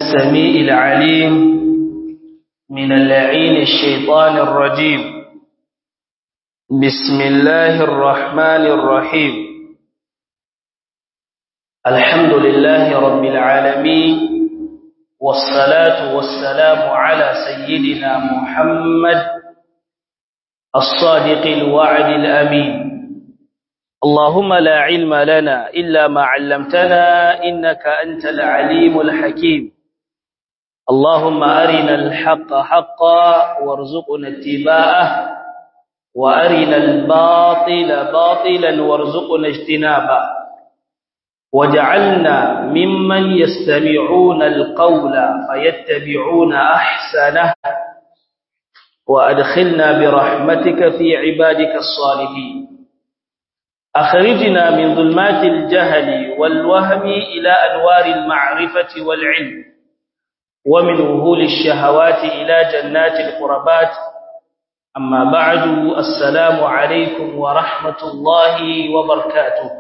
السميع العليم من اللعين الشيطان الرجيم بسم الله الرحمن الرحيم الحمد لله رب العالمين والصلاة والسلام على سيدنا محمد الصادق الوعد الأمين اللهم لا علم لنا إلا ما علمتنا إنك أنت العليم الحكيم اللهم أرنا الحق حقا وارزقنا اتباعه وأرنا الباطل باطلا وارزقنا اجتنابه وجعلنا ممن يستمعون القول فيتبعون أحسنه وأدخلنا برحمتك في عبادك الصالحين أخرجنا من ظلمات الجهل والوهم إلى أنوار المعرفة والعلم ومن وهول الشهوات إلى جنات القربات أما بعد السلام عليكم ورحمة الله وبركاته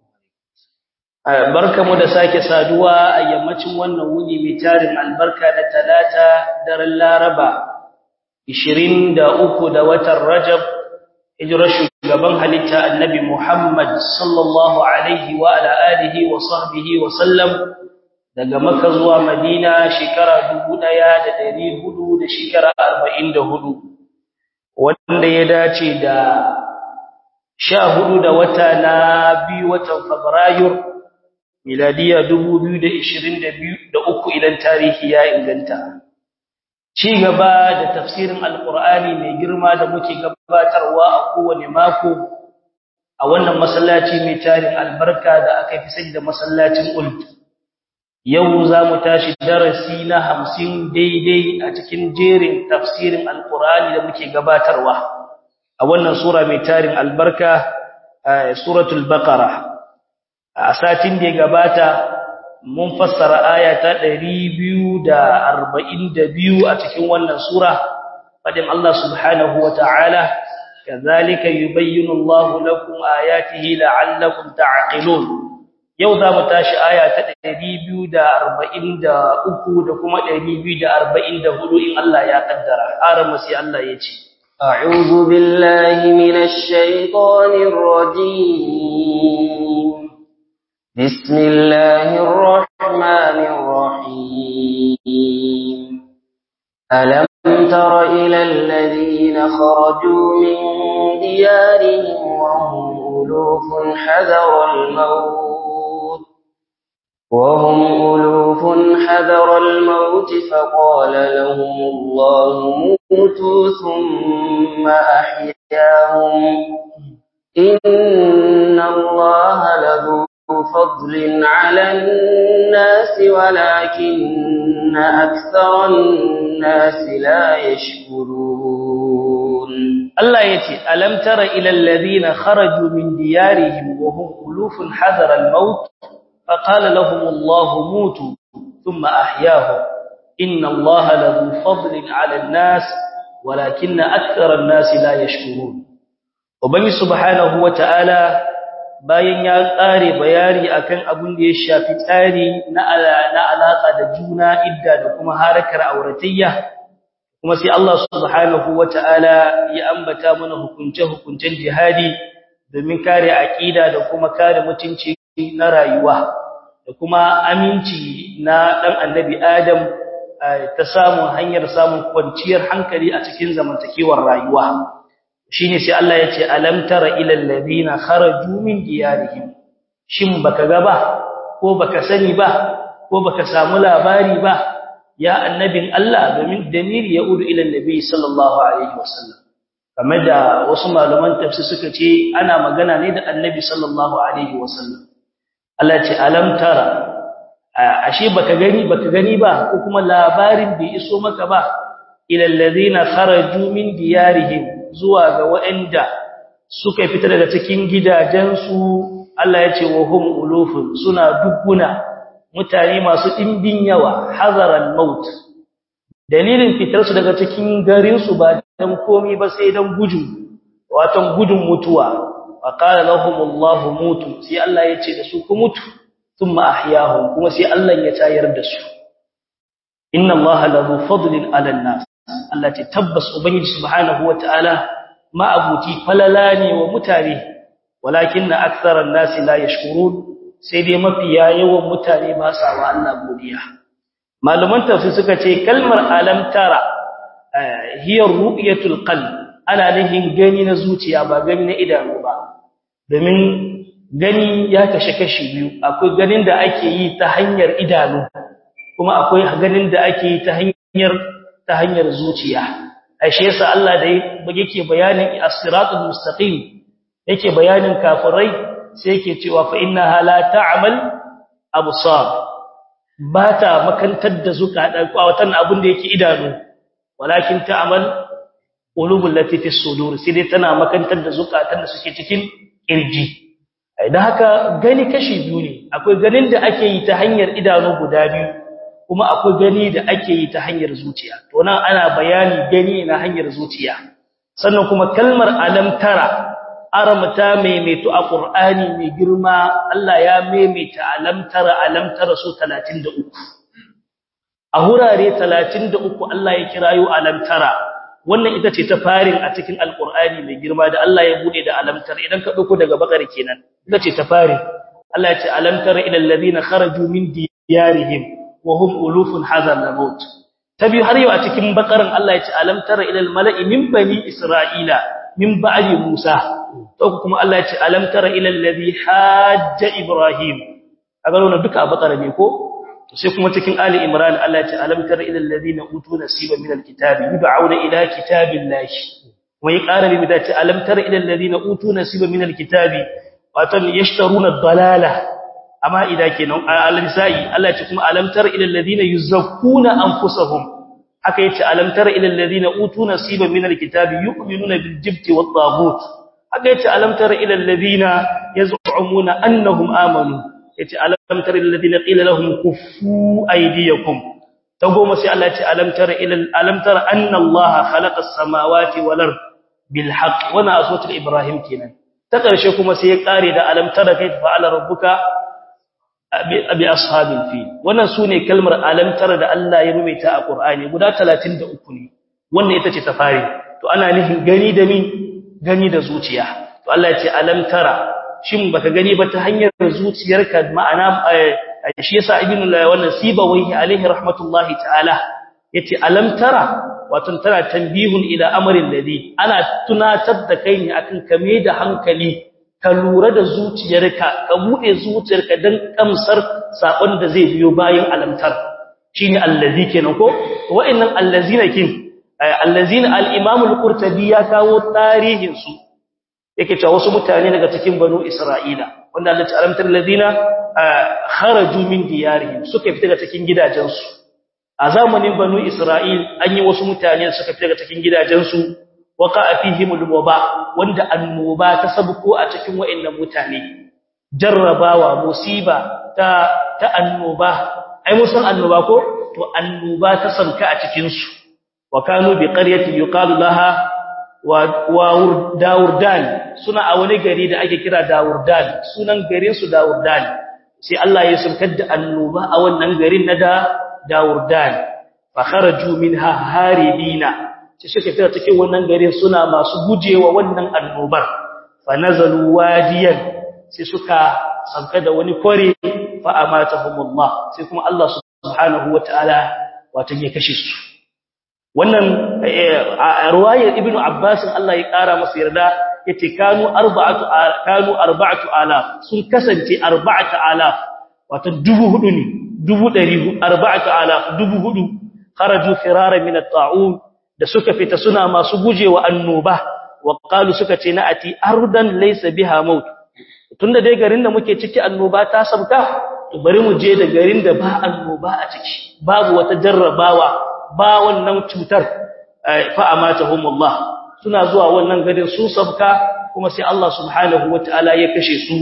barkamu da sake saduwa a yammacin wannan wuni mai tarin albarka na talata daren laraba 23 da watan rajab hijirar shugaban halitta annabi Muhammad sallallahu alaihi wa ala alihi wa sahbihi wa sallam daga Makka zuwa Madina shekara 1400 da shekara 44 wanda ya dace da 14 da wata na biyu watan Fabrairu miladiya 2022 da uku idan tarihi ya inganta ci gaba da tafsirin alkur'ani mai girma da muke gabatarwa a kowane mako a wannan masallaci mai tarin albarka da aka fi sani da masallacin uld yau za mu tashi darasi na hamsin daidai a cikin jerin tafsirin alkur'ani da muke gabatarwa a wannan sura mai tarin albarka suratul baqara a satin da ya gabata mun fassara aya ta 242 a cikin wannan sura fadin Allah subhanahu wataala kazalika yubayyinu Allahu lakum ayatihi la'allakum ta'qilun yau za mu tashi aya ta 243 da kuma 244 in Allah ya kaddara aramu sai Allah ya ce أعوذ بالله من الشيطان الرجيم بسم الله الرحمن الرحيم ألم تر إلى الذين خرجوا من ديارهم وهم ألوف حذر الموت وهم ألوف حذر الموت فقال لهم الله موتوا ثم أحياهم إن الله لذو فضل على الناس ولكن أكثر الناس لا يشكرون الله يتي ألم تر إلى الذين خرجوا من ديارهم وهم ألوف حذر الموت فقال لهم الله موتوا ثم أحياهم إن الله لذو فضل على الناس ولكن أكثر الناس لا يشكرون وبني سبحانه وتعالى bayan ya ƙare bayani akan abin da ya shafi tsari na alaƙa da juna idda da kuma harakar auratayya kuma sai Allah subhanahu wata'ala ya ambata mana hukunce-hukuncen jihadi domin kare aƙida da kuma kare mutunci na rayuwa da kuma aminci na ɗan annabi Adam ta samun hanyar samun kwanciyar hankali a cikin zamantakewar rayuwa. shine sai Allah ya ce alam tara ilal ladina kharaju min diyarihim shin baka ga ba ko baka sani ba ko baka samu labari ba ya annabin Allah domin damiri ya udu ila nabi sallallahu alaihi wasallam kamar da wasu malaman tafsir suka ce ana magana ne da annabi sallallahu alaihi wasallam Allah ya ce alam tara ashe baka gani baka gani ba ko kuma labarin bai iso maka ba ilal ladina kharaju min diyarihim zuwa ga waɗanda suka fita daga cikin gidajensu Allah ya ce wa hum ulufun suna dubbuna mutane masu ɗimbin yawa hazaran maut dalilin fitarsu daga cikin garinsu ba dan komai ba sai dan gudu watan gudun mutuwa wa qala lahumullahu mutu sai Allah ya ce da su ku mutu thumma ahyahum kuma sai Allah ya tayar da su inna allaha lahu fadlin 'ala nas Allah ce tabbas ubangiji subhanahu wataala ma abuti falala ne wa mutane walakinna aktharan nas la yashkurun sai dai mafiya yawan mutane ba sa wa Allah godiya malaman tafsir suka ce kalmar alam tara hiya ru'yatul qalb ana nihin gani na zuciya ba gani na idanu ba domin gani ya kashe kashi biyu akwai ganin da ake yi ta hanyar idanu kuma akwai ganin da ake yi ta hanyar ta hanyar zuciya ashe yasa Allah da yake bayanin as-siratul mustaqim yake bayanin kafirai sai yake cewa fa innaha la ta'mal absar ba ta makantar da zukata kwawatan abin da yake idanu walakin ta'mal qulubul lati fi sudur sai dai tana makantar da zukatan da suke cikin kirji idan haka gani kashi biyu ne akwai ganin da ake yi ta hanyar idanu guda biyu kuma akwai gani da ake yi ta hanyar zuciya to nan ana bayani gani na hanyar zuciya sannan kuma kalmar alam tara aramta maimaito a qur'ani mai girma Allah ya maimaita alam tara alam tara su 33 a hurare 33 Allah ya kirayo alam tara wannan ita ce ta farin a cikin alqur'ani mai girma da Allah ya bude da alam tara idan ka dauko daga bakari kenan ita ce ta farin Allah ya ce alam tara ila alladhina kharaju min diyarihim وهم ألوف حذر الموت تبي har yau a cikin bakaran Allah ya ce alam tara ila almala'i min bani isra'ila min ba'di musa to kuma Allah ya ce alam tara ila alladhi hajja ibrahim kaga wannan duka a bakara ne ko to sai kuma cikin ali imran Allah ya ce alam tara ila alladhina utu nasiba min alkitabi yud'auna ila kitabillahi kuma ya ƙara bi da ce alam tara ila alladhina utu nasiba min alkitabi watan yashtaruna ad-dalala amma ida kenan al-nisa'i Allah ce kuma alam tara ila alladhina yuzakkuna anfusahum haka yace alam tara ila alladhina utu nasiban min al-kitabi yu'minuna bil jibti wat taghut haka yace alam tara ila alladhina yaz'umuna annahum amanu yace alam tara ila alladhina qila lahum kuffu aydiyakum ta goma sai Allah yace alam tara ila alam tara anna Allah khalaqa as-samawati wal ard bil haqq wana aswatul ibrahim kenan ta karshe kuma sai ya kare da alam tara kayfa fa'ala rabbuka abi ashabil fil wannan sune kalmar alamtar da Allah ya rubuta a Qur'ani guda 33 ne wannan ita ce ta fari to ana nufin gani da min gani da zuciya to Allah ya ce alamtara shin baka gani ba ta hanyar zuciyarka ma'ana shi yasa ibnu wannan sibawaihi alaihi rahmatullahi ta'ala yace alamtara wato tana tanbihun ila amrin ladhi ana tunatar da kai ne akan kame da hankali ka lura da zuciyarka ka bude zuciyarka dan kamsar sakon da zai biyo bayan alamtar shine allazi kenan ko wa'annan allazina kin allazina al-imam al-qurtubi ya kawo tarihin su yake cewa wasu mutane daga cikin banu isra'ila wanda Allah ta alamtar allazina kharaju min diyarihim suka fita daga cikin gidajensu a zamanin banu isra'il an yi wasu mutane suka fita daga cikin gidajensu waqa'a fihim al-waba wanda annoba ta sabko a cikin wayannan mutane jarrabawa musiba ta ta annoba ai musan annoba ko to annoba ta sanka a cikin su wa kanu bi qaryatin yuqalu laha wa wa dawurdan suna a wani gari da ake kira dawurdan sunan garin su dawurdan sai Allah ya saukar da annoba a wannan garin na da dawurdan fa kharaju minha haribina sai suka fita cikin wannan garin suna masu gujewa wannan annobar fa nazalu wadiyan sai suka sanka da wani kore fa amatahumullah sai kuma Allah subhanahu wataala wato ya kashe su wannan riwayar ibnu abbas Allah ya kara masa yarda yace kanu arba'atu kanu arba'atu alaf sun kasance arba'atu alaf wato dubu hudu ne dubu dari arba'atu alaf dubu hudu kharaju firara min at-ta'un da suka fita suna masu gujewa annoba wa qalu suka ce na ati ardan laysa biha maut tunda dai garin da muke ciki annoba ta sabka to bari mu je da garin da ba annoba a ciki babu wata jarrabawa ba wannan cutar fa amatahumullah suna zuwa wannan garin su sabka kuma sai Allah subhanahu wataala ya kashe su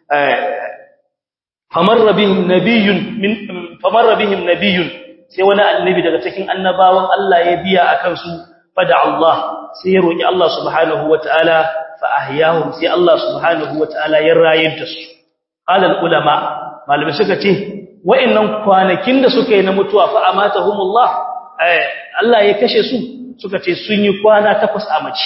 famarra bihim nabiyyun min famarra bihim nabiyyun sai wani annabi daga cikin annabawan Allah ya biya akan su fada Allah sai ya roki Allah subhanahu wataala fa ahyahum sai Allah subhanahu wataala ya rayar da su qala ulama malamai suka ce wa'annan kwanakin da suka yi na mutuwa fa amatahumullah Allah ya kashe su suka ce sun yi kwana takwas a mace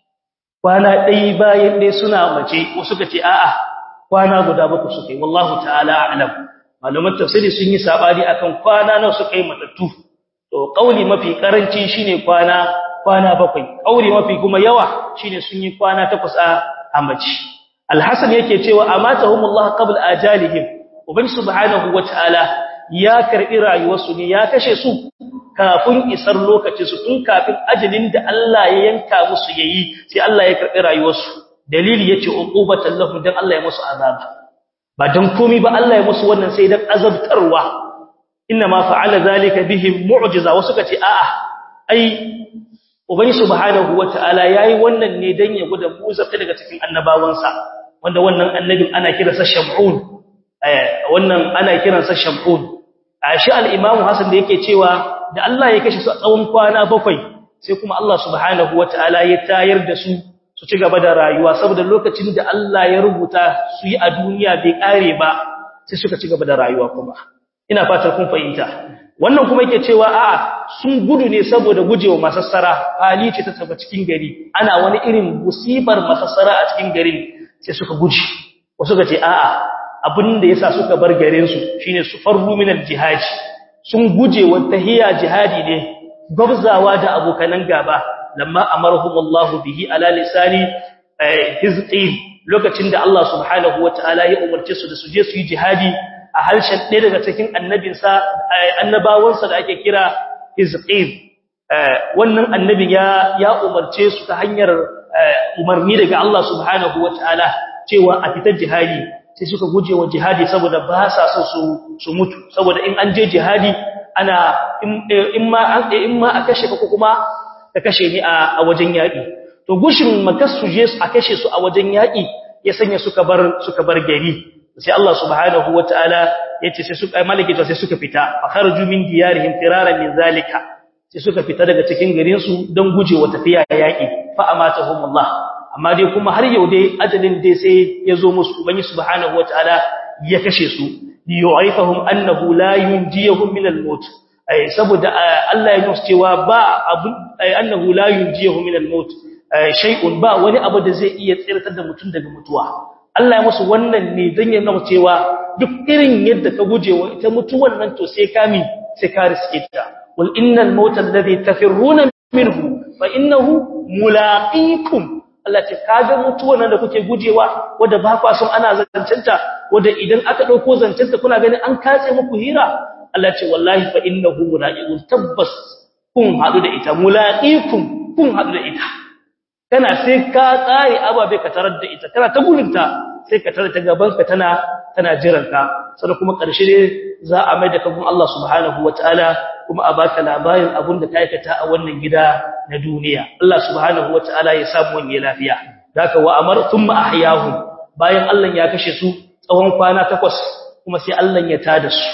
kwana ɗaya bayan ɗaya suna mace wasu suka ce a'a kwana guda baku suka yi wallahu ta'ala a'lam malaman tafsiri sun yi sabani akan kwana nawa suka yi matattu to kauli mafi karanci shine kwana kwana bakwai kauli mafi kuma yawa shine sun yi kwana takwas a amaci alhasan yake cewa amatahumullah qabla ajalihim uban subhanahu wataala ya karbi rayuwarsu ne ya kashe su kafin isar lokacin su tun kafin ajalin da Allah ya yanka musu yayi sai Allah ya karbi rayuwarsu dalili yace uqubatan lahum dan Allah ya musu azaba ba dan komai ba Allah ya musu wannan sai dan azabtarwa inna ma fa'ala zalika bihim mu'jiza wasu kace a'a ai ubangi subhanahu wataala yayi wannan ne dan ya guda musa daga cikin annabawansa wanda wannan annabin ana kiransa shamun wannan ana kiransa shamun shi al-imamu hasan da yake cewa da Allah ya kashe su a tsawon kwana bakwai sai kuma Allah subhanahu wataala ya tayar da su su ci gaba da rayuwa saboda lokacin da Allah ya rubuta su yi a duniya bai kare ba sai suka ci gaba da rayuwa kuma ina fatar kun fahimta wannan kuma yake cewa a'a sun gudu ne saboda gujewa masassara hali ce ta taba cikin gari ana wani irin musibar masassara a cikin garin sai suka guje wasu ga ce a'a abin da yasa suka bar garin su shine su farru min al-jihad sun guje wa tahiyya jihadi ne gabzawa da abokanan gaba lamma amarhum Allah bihi ala lisani hizqin lokacin da Allah subhanahu wataala ya umarce su da su je su yi jihadi a harshen ɗaya daga cikin annabinsa annabawansa da ake kira hizqin wannan annabin ya ya umarce su ta hanyar umarni daga Allah subhanahu wataala cewa a fitar jihadi sai suka guje wa jihadi saboda ba sa so su su mutu saboda in an je jihadi ana in ma an in ma a kashe ka kuma ka kashe ni a wajen yaki to gushin makassu je a kashe su a wajen yaki ya sanya suka bar suka bar gari sai Allah subhanahu wataala yace sai suka malaki sai suka fita fa kharaju min diyarihim firaran min zalika sai suka fita daga cikin garin su don gujewa tafiya yaki fa amatahum Allah amma dai kuma har yau dai ajalin dai sai yazo musu ubangi subhanahu wataala ya kashe su yu'ifahum annahu la yunjihum min al-maut ai saboda Allah ya nuna cewa ba abu annahu la yunjihum min al-maut shay'un ba wani abu da zai iya tsirtar da mutum daga mutuwa Allah ya musu wannan ne dan ya nuna cewa duk irin yadda ka gujewa ita mutuwan nan to sai kami sai ka riske ta wal innal mauta alladhi tafirruna minhu fa innahu mulaqikum Allah ce kaga mutuwan nan da kuke gujewa wanda ba kwa son ana zancanta wanda idan aka dauko zancanta kuna ganin an katse muku hira Allah ce wallahi fa innahu mulaqikum tabbas kun hadu da ita mulaqikum kun hadu da ita kana sai ka tsare ababe ka tarar da ita kana ta gurinta sai ka tarar ta gaban ka tana tana jiran ka sannan kuma karshe ne za a mai da kafin Allah subhanahu wataala kuma a baka labarin abin da ka aikata a wannan gida na duniya Allah subhanahu wataala ya samu wani lafiya daka wa amar thumma ahyahum bayan Allah ya kashe su tsawon kwana takwas kuma sai Allah ya tada su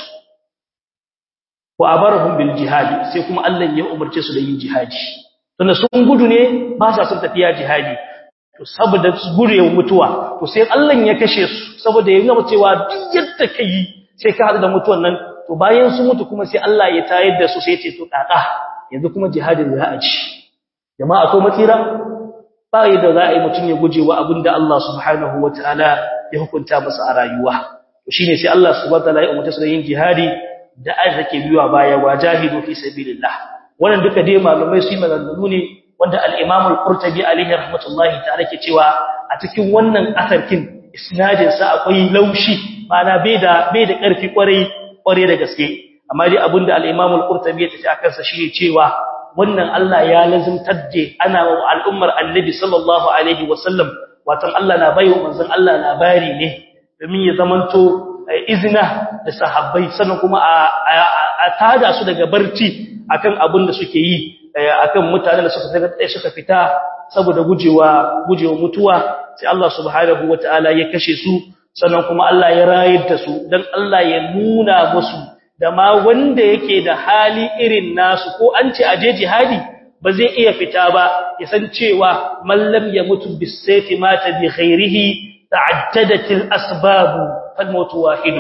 wa abarhum bil jihadi sai kuma Allah ya umarce su da yin jihadi tunda sun gudu ne ba sa son tafiya jihadi to saboda gurewa mutuwa to sai Allah ya kashe su saboda ya nuna cewa duk yadda kai sai ka hadu da mutuwan nan to bayan su mutu kuma sai Allah ya tayar da su sai ya ce to kaka yanzu kuma jihadin za a ci jama'a akwai matsira ba yadda za a yi mutum ya guje wa abinda Allah subhanahu wataala ya hukunta masa a rayuwa to shine sai Allah subhanahu wataala ya umarta su da yin jihadi da arzake biyuwa baya wajahidu fi sabilillah wannan duka dai malumai su yi maganganu ne wanda al-Imam al-Qurtubi alaihi rahmatullahi ta'ala ke cewa a cikin wannan asarkin isnadin sa akwai laushi mana bai da bai da karfi kwarai kwarai da gaske amma dai abinda al-Imam al-Qurtubi ya tafi akan sa shine cewa wannan Allah ya lazimtar da ana wa al'ummar Annabi sallallahu alaihi wasallam watan Allah na bayo manzon Allah labari ne domin ya zamanto izina da sahabbai sannan kuma a tada su daga barci akan abin da suke yi akan mutanen da suka suka fita saboda gujewa gujewa mutuwa sai Allah subhanahu wataala ya kashe su sannan kuma Allah ya rayar da su dan Allah ya nuna musu da ma wanda yake da hali irin nasu ko an ce aje jihadi ba zai iya fita ba ya san cewa mallam ya mutu bisayfi mata bi khairihi ta'addadatil asbab fal mautu wahidun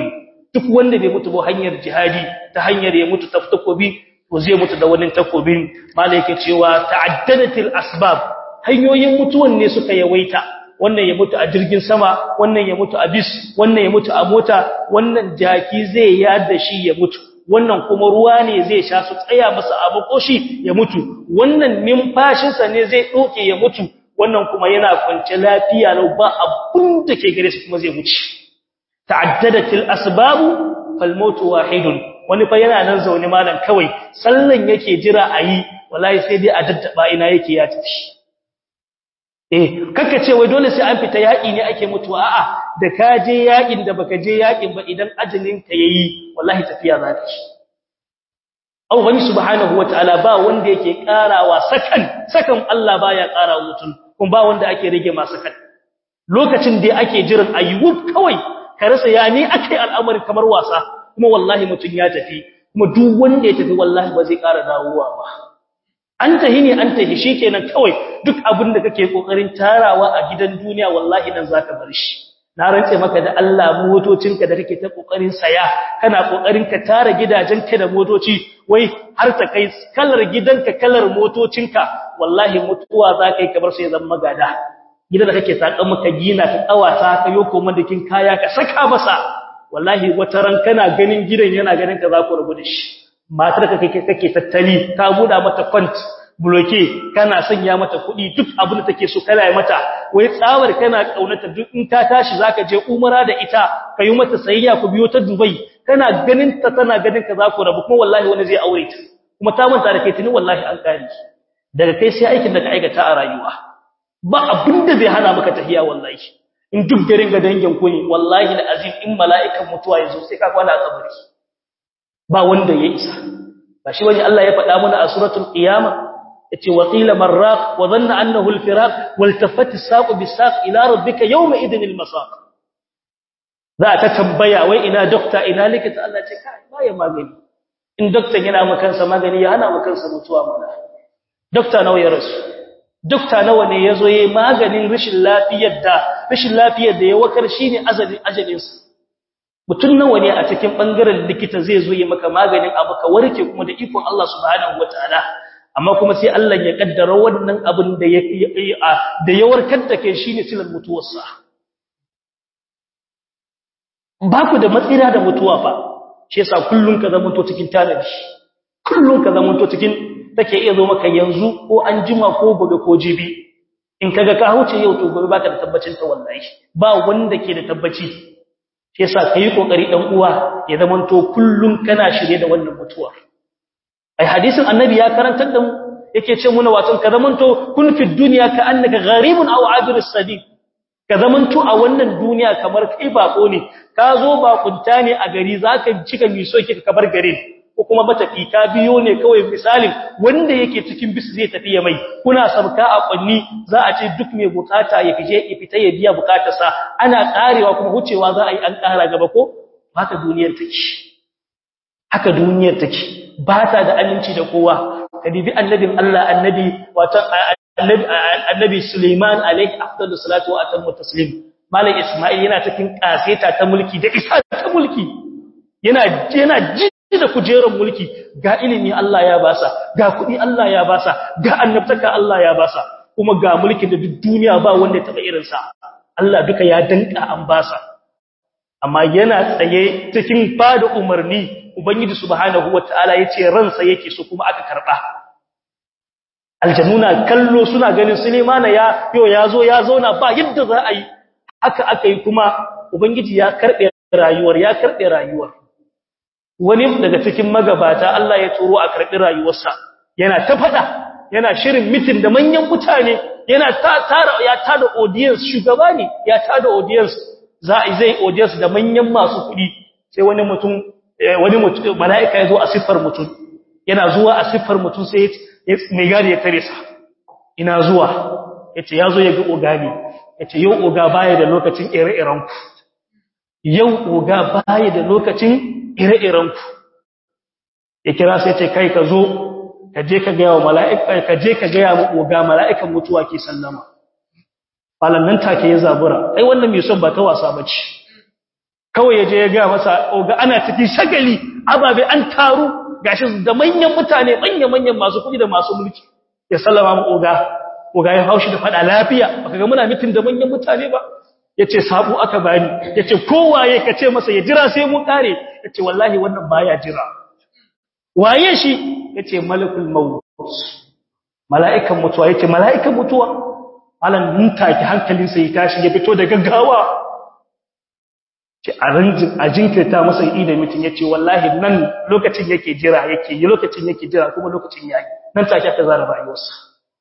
duk wanda bai mutu ba hanyar jihadi ta hanyar ya mutu ta takobi to zai mutu da wani takobin malaike cewa ta'addadatil asbab hanyoyin mutuwan ne suka yawaita wannan ya mutu a jirgin sama wannan ya mutu a bis wannan ya mutu a mota wannan jaki zai yada shi ya mutu wannan kuma ruwa ne zai sha su tsaya masa a makoshi ya mutu wannan numfashinsa ne zai doke ya mutu wannan kuma yana kwance lafiya lau ba abun da ke gare su kuma zai mutu ta'addadatil asbabu fal mautu wahidun wani fa yana nan zaune malam kawai sallan yake jira ayi wallahi sai dai a daddaba ina yake ya tafi eh kaka ce wai dole sai an fita yaki ne ake mutuwa a'a da ka je yakin da baka je yakin ba idan ajalin ka yayi wallahi tafiya za ta ci Allah wani subhanahu wataala ba wanda yake karawa sakan sakan Allah baya karawa mutum kuma ba wanda ake rage masa sakan lokacin da ake jiran ayyub kawai ka rasa ya ni akai al'amari kamar wasa kuma wallahi mutun ya tafi kuma duk wanda ya tafi wallahi ba zai kara dawowa ba an tahi ne an tahi shikenan kawai duk abin da kake kokarin tarawa a gidan duniya wallahi nan zaka bar shi na rantse maka da Allah motocinka da kake ta kokarin saya kana kokarin ka tara gidajenka da motoci wai har ta kai kalar gidanka kalar motocinka wallahi mutuwa zaka yi kamar sai zan magada gidan da kake takan maka gina ka kawata ka yoko madakin kaya ka saka masa wallahi wata ran kana ganin gidan yana ganin ka za ku rubu da shi matar ka kake kake tattali ka buda mata kwant bloke kana sanya mata kuɗi duk abin da take so kana yi mata wai tsawar kana kaunata duk in ta tashi zaka je umara da ita kayi mata sayayya ku biyo ta Dubai kana ganin ta tana ganin ka za ku rabu kuma wallahi wani zai aure ta kuma ta manta da kai tuni wallahi an kare daga kai sai aikin da ka aikata a rayuwa ba abin da zai hana maka tahiya wallahi in duk garin ga dangin ku ne wallahi da azim in mala'ikan mutuwa yazo sai ka kwana a kabari ba wanda ya isa ba shi wani Allah ya faɗa mana a suratul qiyama yace wa qila marraq wa dhanna annahu al-firaq waltafat as-saq bis-saq ila rabbika yawma idhin al-masaq za ta tambaya wai ina dokta ina likita Allah ce kai baya magani in dokta yana maka kansa magani ya hana maka kansa mutuwa mana dokta nawa ya rasu dokta nawa ne yazo yayi maganin rashin lafiyar da rashin lafiyar da ya wakar shine azalin ajalinsa mutum nawa ne a cikin bangaren likita zai zo yi maka maganin abu ka warke kuma da ikon Allah subhanahu wataala amma kuma sai Allah ya kaddara wannan abin da ya da ya warkar da kai shine silar mutuwarsa ba ku da matsira da mutuwa fa shi yasa kullun ka zama to cikin tanadi kullun ka zama to cikin take iya zo maka yanzu ko an jima ko gobe ko jibi in kaga ka huce yau to gobe baka da tabbacin ta wallahi ba wanda ke da tabbaci shi yasa kai kokari dan uwa ya zamanto kullun kana shirye da wannan mutuwa ai hadisin annabi ya karantar da mu yake ce muna wato ka zamanto kun fi dunya ka annaka gharibun aw abirus sabil ka zamanto a wannan duniya kamar kai bako ne ka zo bakunta ne a gari zaka cika miso kika kabar garin ko kuma matafi ka biyo ne kawai misalin wanda yake cikin bis zai tafi ya mai kuna sabka a kwanni za a ce duk mai bukata ya fije ya fita ya biya bukatarsa ana karewa kuma hucewa za a yi an kara gaba ko haka duniyar take haka duniyar take ba ta da aminci da kowa ka dibi annabin Allah annabi wato annabi annabi Sulaiman alaihi afdalus salatu wa atammu taslim malam Isma'il yana cikin kaseta ta mulki da isa ta mulki yana yana ji da kujerar mulki ga ilimi Allah ya basa ga kudi Allah ya basa ga annabtaka Allah ya basa kuma ga mulkin da duk duniya ba wanda ya taba irin sa Allah duka ya danka an basa amma yana tsaye cikin fada umarni ubangiji subhanahu wataala yace ransa yake so kuma aka karba aljannuna kallo suna ganin Sulemana ya yo yazo ya zauna ba yadda za a yi haka aka yi kuma ubangiji ya karbe rayuwar ya karbe rayuwar wani daga cikin magabata Allah ya turo a karbi rayuwarsa yana ta fada yana shirin mitin da manyan mutane yana ta tara ya tada audience shugaba ne ya tada audience za a zai audience da manyan masu kudi sai wani mutum wani mutum malaika ya zo a siffar mutum yana zuwa a siffar mutum sai mai gadi ya tare sa ina zuwa yace yazo ya ga ogani yace yau oga baya da lokacin ire-iren ku yau oga baya da lokacin ire-iren ku ya kira sai ce kai ka zo ka je ka ga wa mala'ika ka je ka ga mu oga mala'ikan mutuwa ke sallama falan nan take ya zabura ai wannan mai son ba ta wasa bace kawai yaje ya ga masa oga ana cikin shagali ababe an taru gashi da manyan mutane manyan manyan masu kudi da masu mulki ya sallama mu oga oga ya haushi da fada lafiya baka ga muna mitin da manyan mutane ba yace sabu aka bani yace kowaye kace masa ya jira sai mu kare yace wallahi wannan baya jira waye shi yace malakul maut mala'ikan mutuwa yace mala'ikan mutuwa malan mun take hankalinsa ya tashi ya fito da gaggawa ce a ranjin a jinkirta masa yi da mutum yace wallahi nan lokacin yake jira yake yi lokacin yake jira kuma lokacin yayi nan take aka zara rayuwarsa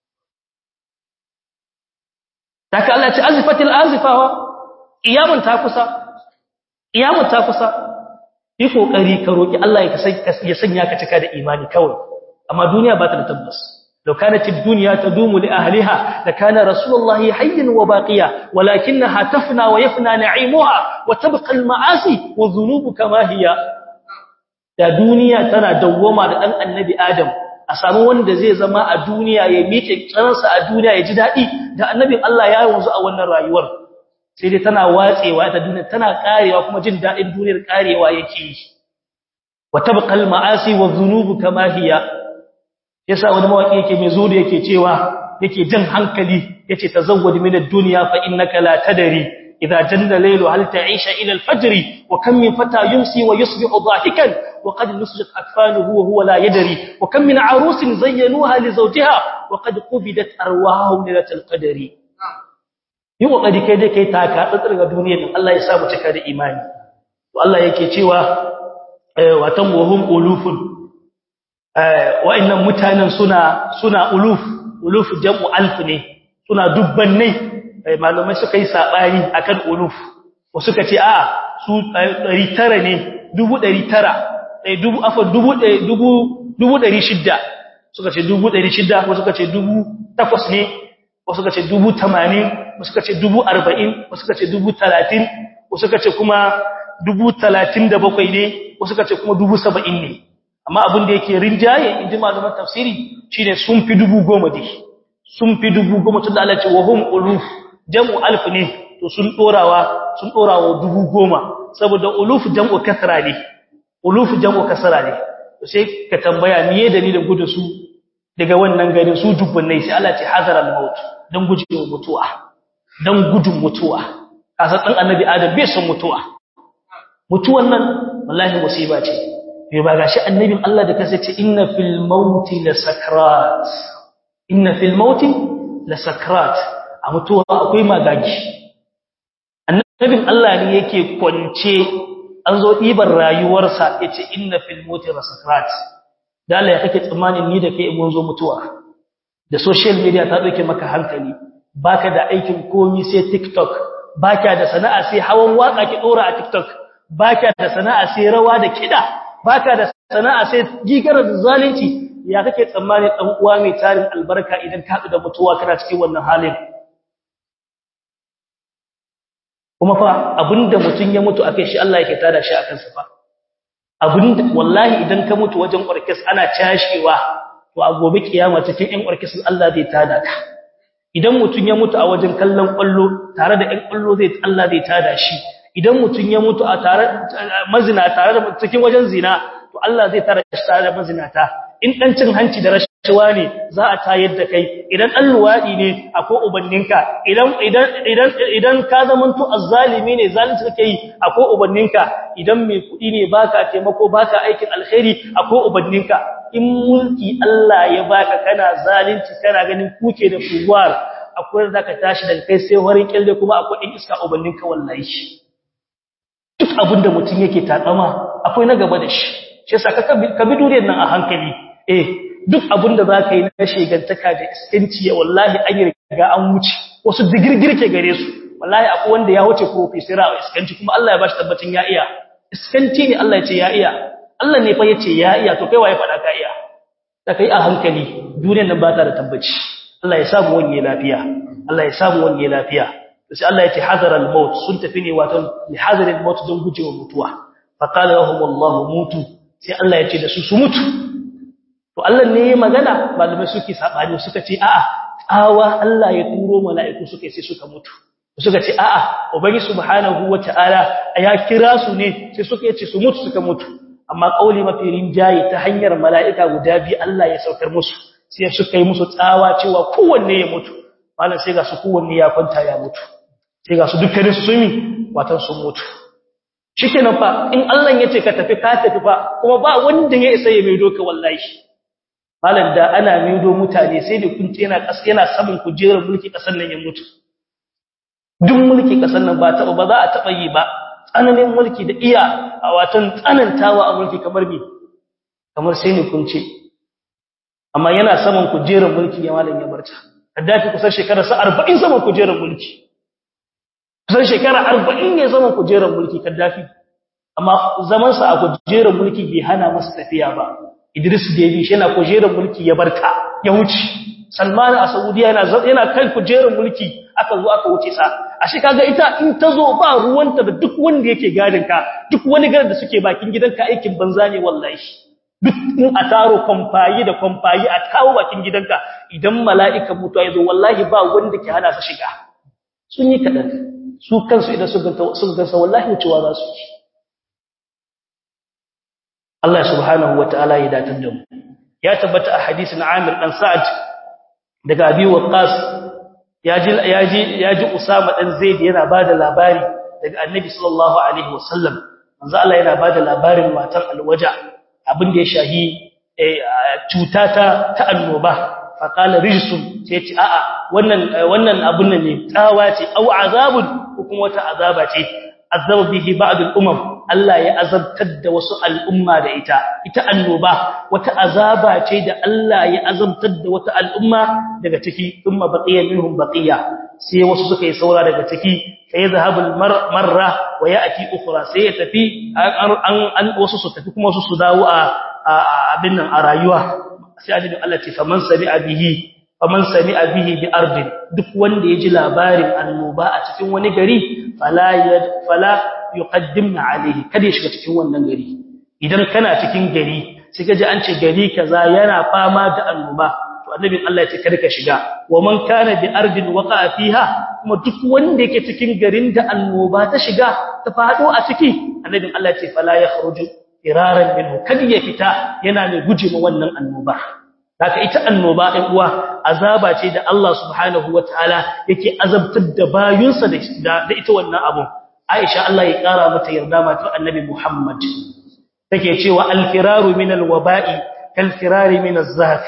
Daka Allah ce azifatil azifawa iyamun ta kusa iyamun ta kusa yi kokari ka roki Allah ya sanya ka cika da imani kawai amma duniya ba ta da tabbas law kanat ad-dunya tadumu li ahliha la kana rasulullahi hayyan wa baqiya walakinaha tafna wa yafna na'imuha wa tabqa al-ma'asi wa dhunubu kama hiya da duniya tana dawwama da dan annabi adam a samu wanda zai zama a duniya ya miƙe tsanansa a duniya ya ji daɗi da annabin Allah ya wanzu a wannan rayuwar sai dai tana watsewa ta duniya tana karewa kuma jin daɗin duniyar karewa yake yi wa tabqal ma'asi wa dhunubu kama hiya yasa wani mawaki yake mai zuwa yake cewa yake jan hankali yace tazawwad min ad-dunya fa innaka la tadri idha janna laylu hal ta'isha ila al-fajr wa kam min fata yumsi wa yusbihu dhahikan wa qad nusjat akfanuhu wa huwa la yadri wa kam min arusin zayyanuha li zawjiha wa qad qubidat arwahum lilatal qadri yi kokari kai dai kai taka tsatsar ga duniyar nan Allah ya sa mu cika da imani to Allah yake cewa watan wahum ulufun wa'annan mutanen suna suna uluf uluf jam'u alf ne suna dubbannai malumai suka yi sabani akan uluf ko suka ce a su 900 ne 900 eh dubu afa dubu dubu dubu 600 suka ce dubu 600 ko suka ce dubu 8 ne ko suka ce dubu 80 ko suka ce dubu 40 ko suka ce dubu 30 ko suka ce kuma dubu 37 ne ko suka ce kuma dubu 70 ne amma abin da yake rinjaye inji malaman tafsiri shine sun fi dubu goma dai sun fi dubu goma tunda Allah ce wa hum uluf jam'u alf ne to sun dorawa sun dorawa dubu goma saboda uluf jam'u kasra ne uluf jam'u kasra ne to sai ka tambaya miye dalilin gudu su daga wannan garin su dubbunai sai Allah ce hazaral maut dan gujewa mutuwa dan gudun mutuwa kasa dan annabi adam bai son mutuwa mutuwan nan wallahi musiba ce bai ba gashi annabin Allah da kasa ce inna fil mauti la sakrat inna fil mauti la sakrat a mutuwa akwai magagi annabin Allah ne yake kwance an zo diban rayuwarsa yace inna fil mauti la sakrat da Allah ya kake tsammanin ni da kai mun zo mutuwa da social media ta dauke maka hankali baka da aikin komi sai TikTok baka da sana'a sai hawan waka ki dora a TikTok baka da sana'a sai rawa da kida baka da sana'a sai gigarar zalunci ya kake tsammanin dan uwa mai tarin albarka idan ka da mutuwa kana cikin wannan halin kuma fa abinda mutun ya mutu akai shi Allah yake tada shi akan sa fa abinda wallahi idan ka mutu wajen orkes ana cashewa to a gobe kiyama cikin ɗan orkes Allah zai tada ka idan mutun ya mutu a wajen kallon kwallo tare da ɗan kwallo zai Allah zai tada shi idan mutum ya mutu a tare mazina tare da cikin wajen zina to Allah zai tare shi tare da mazinata in dan cin hanci da rashawa ne za a tayar da kai idan dan luwadi ne akwai ubanninka idan idan idan idan ka zamanto azzalimi ne zalunci kake yi akwai ubanninka idan mai kudi ne baka taimako baka aikin alkhairi akwai ubanninka in mulki Allah ya baka kana zalunci kana ganin kuke da kuwar akwai zaka tashi daga kai sai warin kille kuma akwai in iska ubanninka wallahi duk abinda mutum yake takama akwai na gaba da shi shi yasa ka bi duniyar nan a hankali eh duk abinda zaka yi na shegantaka da iskanci ya wallahi an yi riga an wuce wasu digirgirke gare su wallahi akwai wanda ya wuce professor a iskanci kuma Allah ya bashi tabbacin ya iya iskanci ne Allah ya ce ya iya Allah ne fa ya ce ya iya to kai waye faɗa ka iya da kai a hankali duniyar nan ba ta da tabbaci Allah ya samu wani lafiya Allah ya samu wani lafiya sai Allah ya ce hazar al-maut sun tafi ne wato li hazar al-maut don gujewa mutuwa fa qala lahum Allah mutu sai Allah ya ce da su su mutu to Allah ne ya magana malamai suke sabani suka ce a'a tsawa Allah ya turo mala'iku suka sai suka mutu suka ce a'a ubangi subhanahu wata'ala ya kira su ne sai suka yace su mutu suka mutu amma kauli mafi rinjaye ta hanyar mala'ika guda biyu Allah ya saukar musu sai suka yi musu tsawa cewa kowanne ya mutu malam sai ga su kowanne ya kwanta ya mutu sai ga su dukkanin su sumi watan sun mutu shikenan fa in Allah ya ce ka tafi ka tafi fa kuma ba wanda ya isa ya maido ka wallahi malam da ana maido mutane sai da kun yana kas yana saman kujerar mulki kasan nan ya mutu duk mulki kasan nan ba taba ba za a taba yi ba tsananin mulki da iya a watan tsanantawa a mulki kamar bi kamar sai ne kun ce amma yana saman kujerar mulki ya malam ya barta kaddafi kusan shekara sa 40 saman kujerar mulki kusan shekara 40 ne saman kujerar mulki kaddafi amma zaman sa a kujerar mulki bai hana masa tafiya ba Idris Debi shi yana kujerar mulki ya barta ya wuce Salman a Saudiya yana yana kan kujerar mulki aka zo aka wuce sa ashe kaga ita in ta zo ba ruwanta da duk wanda yake gadin ka duk wani garin da suke bakin gidanka aikin banza ne wallahi duk in a taro kwamfayi da kwamfayi a kawo bakin gidanka idan mala'ikan mutuwa ya zo wallahi ba wanda ke hana su shiga sun yi kaɗan su kansu idan sun gansa wallahi wucewa za su ci Allah subhanahu wa ta'ala ya datar da mu ya tabbata a hadisin Amir dan Sa'ad daga Abi Waqqas yaji yaji yaji Usama dan Zaid yana bada labari daga Annabi sallallahu alaihi wasallam manzo Allah yana bada labarin matar alwaja abin da ya shahi cuta ta ta annoba fa qala rijsun sai ce a'a wannan wannan abun nan ne tsawa ce au azabun ko kuma wata azaba ce azaba bihi ba'd al-umam Allah ya azabtar da wasu al'umma da ita ita annoba wata azaba ce da Allah ya azabtar da wata al'umma daga ciki thumma baqiya minhum baqiya sai wasu suka yi saura daga ciki sai zahabul marra wa ya'ti ukhra sai ya tafi an wasu su tafi kuma wasu su dawo a abin nan a rayuwa sai adin Allah ce faman sami'a bihi faman sami'a bihi bi ardin duk wanda ya ji labarin annoba a cikin wani gari fala fala yuqaddimna alayhi kada ya shiga cikin wannan gari idan kana cikin gari sai kaje an ce gari kaza yana fama da annoba to annabin Allah ya ce kada ka shiga wa man kana bi ardin waqa fiha kuma duk wanda yake cikin garin da annoba ta shiga ta fado a ciki annabin Allah ya ce fala yakhruju iraran minhu kada ya fita yana mai guje ma wannan annoba haka ita annoba ɗan uwa azaba ce da Allah subhanahu wataala yake azabtar da bayunsa da ita wannan abu Aisha Allah ya kara mata yarda mata Annabi Muhammad take cewa al-firaru min al-waba'i kal-firari min az-zaf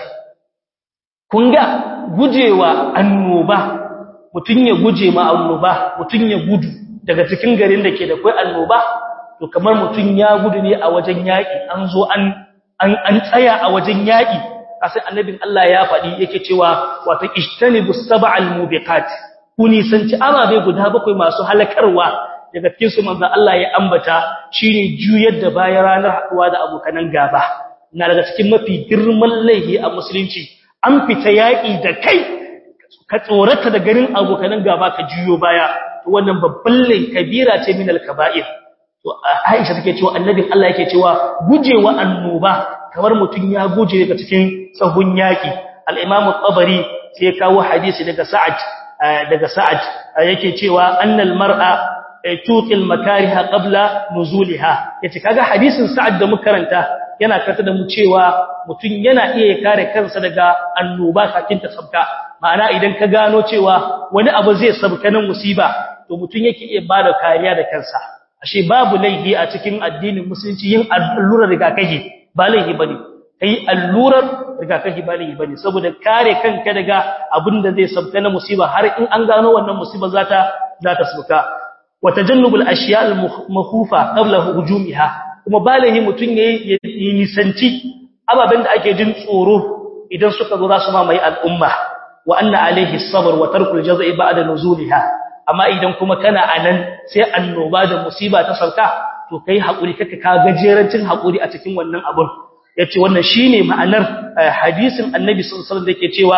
kun ga gujewa annoba mutun ya guje ma annoba mutun ya gudu daga cikin garin da ke da kai annoba to kamar mutun ya gudu ne a wajen yaki an zo an an tsaya a wajen yaki sai annabin Allah ya faɗi yake cewa wato ijtanibus sab'al mubiqat kuni sanci ababe guda bakwai masu halakarwa daga cikin su manzon Allah ya ambata shine juyar da bayan ranar haduwa da abokanan gaba na daga cikin mafi girman laifi a musulunci an fita yaki da kai ka tsorata da ganin abokanan gaba ka juyo baya to wannan babban laifi kabira ce min al-kaba'ir to Aisha take cewa annabin Allah yake cewa gujewa annoba kamar mutun ya guje daga cikin sahun yaki al-Imam al-Tabari sai ya kawo hadisi daga Sa'ad daga Sa'ad yake cewa annal mar'a tuqil makariha qabla nuzuliha yace kaga hadisin Sa'ad da muka karanta yana karanta da mu cewa mutun yana iya kare kansa daga annoba kafin ta sabka ma'ana idan ka gano cewa wani abu zai sabka nan musiba to mutun yake iya bada kariya da kansa ashe babu laifi a cikin addinin musulunci yin allurar rigakafi ba laifi bane kai allurar rigakafi ba laifi bane saboda kare kanka daga abin da zai sabka na musiba har in an gano wannan musiba zata zata sabka wa tajannubul ashiya al makhufa qabla hujumiha kuma ba laifi mutun yayi nisanci ababen da ake jin tsoro idan suka zo za su mamaye al'umma wa anna alaihi sabr wa tarkul jazai ba'da nuzuliha amma idan kuma kana anan sai annoba da musiba ta sauka to kai hakuri kaka ka gajerancin hakuri a cikin wannan abun yace wannan shine ma'anar hadisin annabi sallallahu alaihi wasallam da yake cewa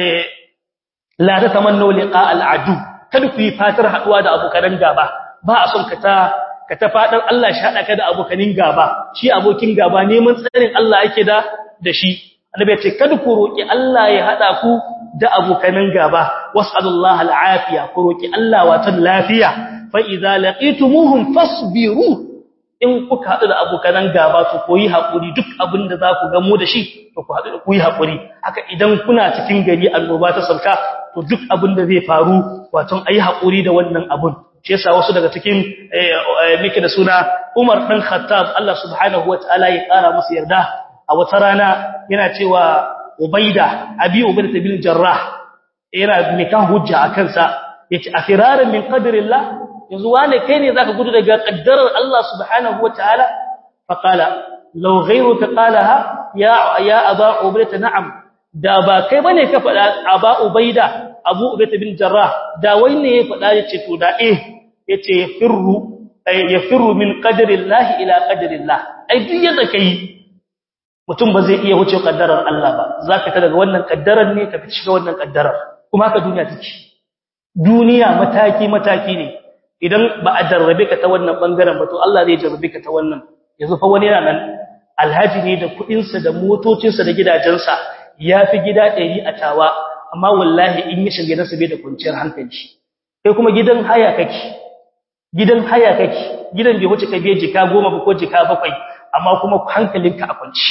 la tatamannu liqa al'adu kada ku yi fatar haduwa da abokan gaba ba a son ka ta ka ta fadar Allah shi hada ka da abokanin gaba shi abokin gaba neman tsarin Allah yake da da shi annabi ya ce kada ku roki Allah ya hada ku da abokanan gaba was'alullaha al'afiya ku roki Allah wata lafiya fa idza laqitumuhum fasbiru in kuka haɗu da abokanan gaba to koyi haƙuri duk abin da za ku gamo da shi to ku haɗu da koyi haƙuri haka idan kuna cikin gari annoba ta sauka to duk abin da zai faru wato ayi haƙuri da wannan abun shi yasa wasu daga cikin miki da suna Umar dan Khattab Allah subhanahu wataala ya ƙara masa yarda a wata rana yana cewa Ubaida Abi Ubaida bin Jarrah yana mikan hujja akan sa yace afiraran min qadrillah yanzu wane kai ne zaka gudu daga kaddarar Allah subhanahu wataala faqala law ghayruka qalaha ya ya aba ubayda na'am da ba kai bane ka fada aba ubayda abu ubayda bin jarrah da wai ne ya fada yace to da eh yace yafirru yafirru min qadarillahi ila qadarillah ai duk yadda kai mutum ba zai iya wuce kaddarar Allah ba zaka ta daga wannan kaddarar ne ka shiga wannan kaddarar kuma haka duniya take duniya mataki mataki ne idan ba a jarrabe ka ta wannan bangaren ba to Allah zai jarrabe ka ta wannan yanzu fa wani yana nan alhaji ne da kudin sa da motocin sa da gidajensa yafi gida 100 a tawa amma wallahi in ya shige nasa bai da kwanciyar hankali kai kuma gidan haya kake gidan haya kake gidan bai wuce ka biye jika 10 ba ko jika 7 amma kuma hankalinka a kwanci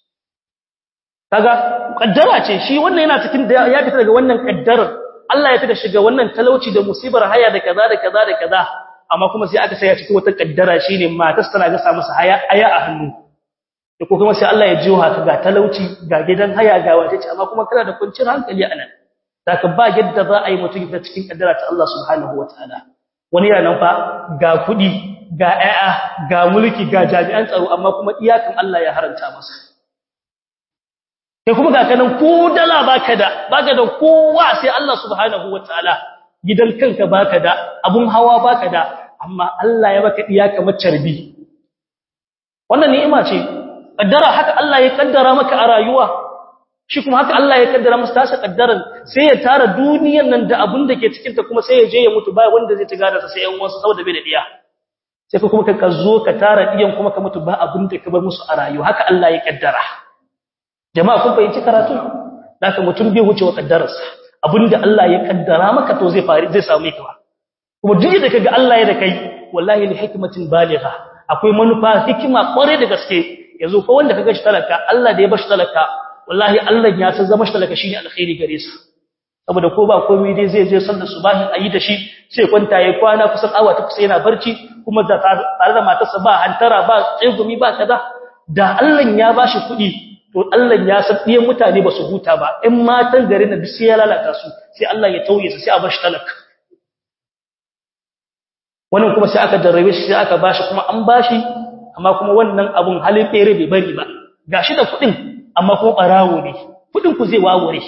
kaga kaddara ce shi wannan yana cikin ya fita daga wannan kaddarar Allah ya fita shiga wannan talauci da musibar haya da kaza da kaza da kaza amma kuma sai aka saya cikin wata kaddara shine matar tana ga sa masa haya aya a hannu da ko kuma sai Allah ya jiyo haka ga talauci ga gidan haya ga wace ce amma kuma kana da kwanciyar hankali a nan zaka ba yadda za a yi mutum da cikin kaddara ta Allah subhanahu wataala wani yana nan fa ga kudi ga ƴaƴa ga mulki ga jami'an tsaro amma kuma iyakan Allah ya haranta masa kai kuma ga kanan ko dala baka da baka da kowa sai Allah subhanahu wataala gidan kanka baka da abun hawa baka da amma Allah ya baka iya kamar carbi wannan ni'ima ce kaddara haka Allah ya kaddara maka a rayuwa shi kuma haka Allah ya kaddara masa tasa kaddaran sai ya tara duniyar nan da abun da ke cikin ta kuma sai ya je ya mutu ba wanda zai ci gada sai yan wasu saboda bai da diya sai kuma ka zo ka tara diyan kuma ka mutu ba abun da ka bar musu a rayuwa haka Allah ya kaddara jama'a kun fahimci karatu haka mutum bai wuce wa kaddararsa abinda Allah ya kaddara maka to zai fari zai samu ka kuma duk da kaga Allah ya da kai wallahi li hikmatin baligha akwai manufa hikima kware da gaske yanzu ko wanda kaga shi talaka Allah da ya bashi talaka wallahi Allah ya san zama shi talaka shine alkhairi gare sa saboda ko ba komai dai zai je sallar subahi ayi da shi sai kwanta yayi kwana kusan awa ta kusa yana barci kuma da tare da matarsa ba hantara ba tsegumi ba kaza da Allah ya bashi kuɗi to Allah ya san ɗiyan mutane ba su huta ba in matan garin da sai ya lalata su sai Allah ya tauye su sai a bashi talaka wannan kuma sai aka jarrabe shi sai aka bashi kuma an bashi amma kuma wannan abun halin fere bai bari ba gashi da kuɗin amma kuma barawo ne kuɗin ku zai wawure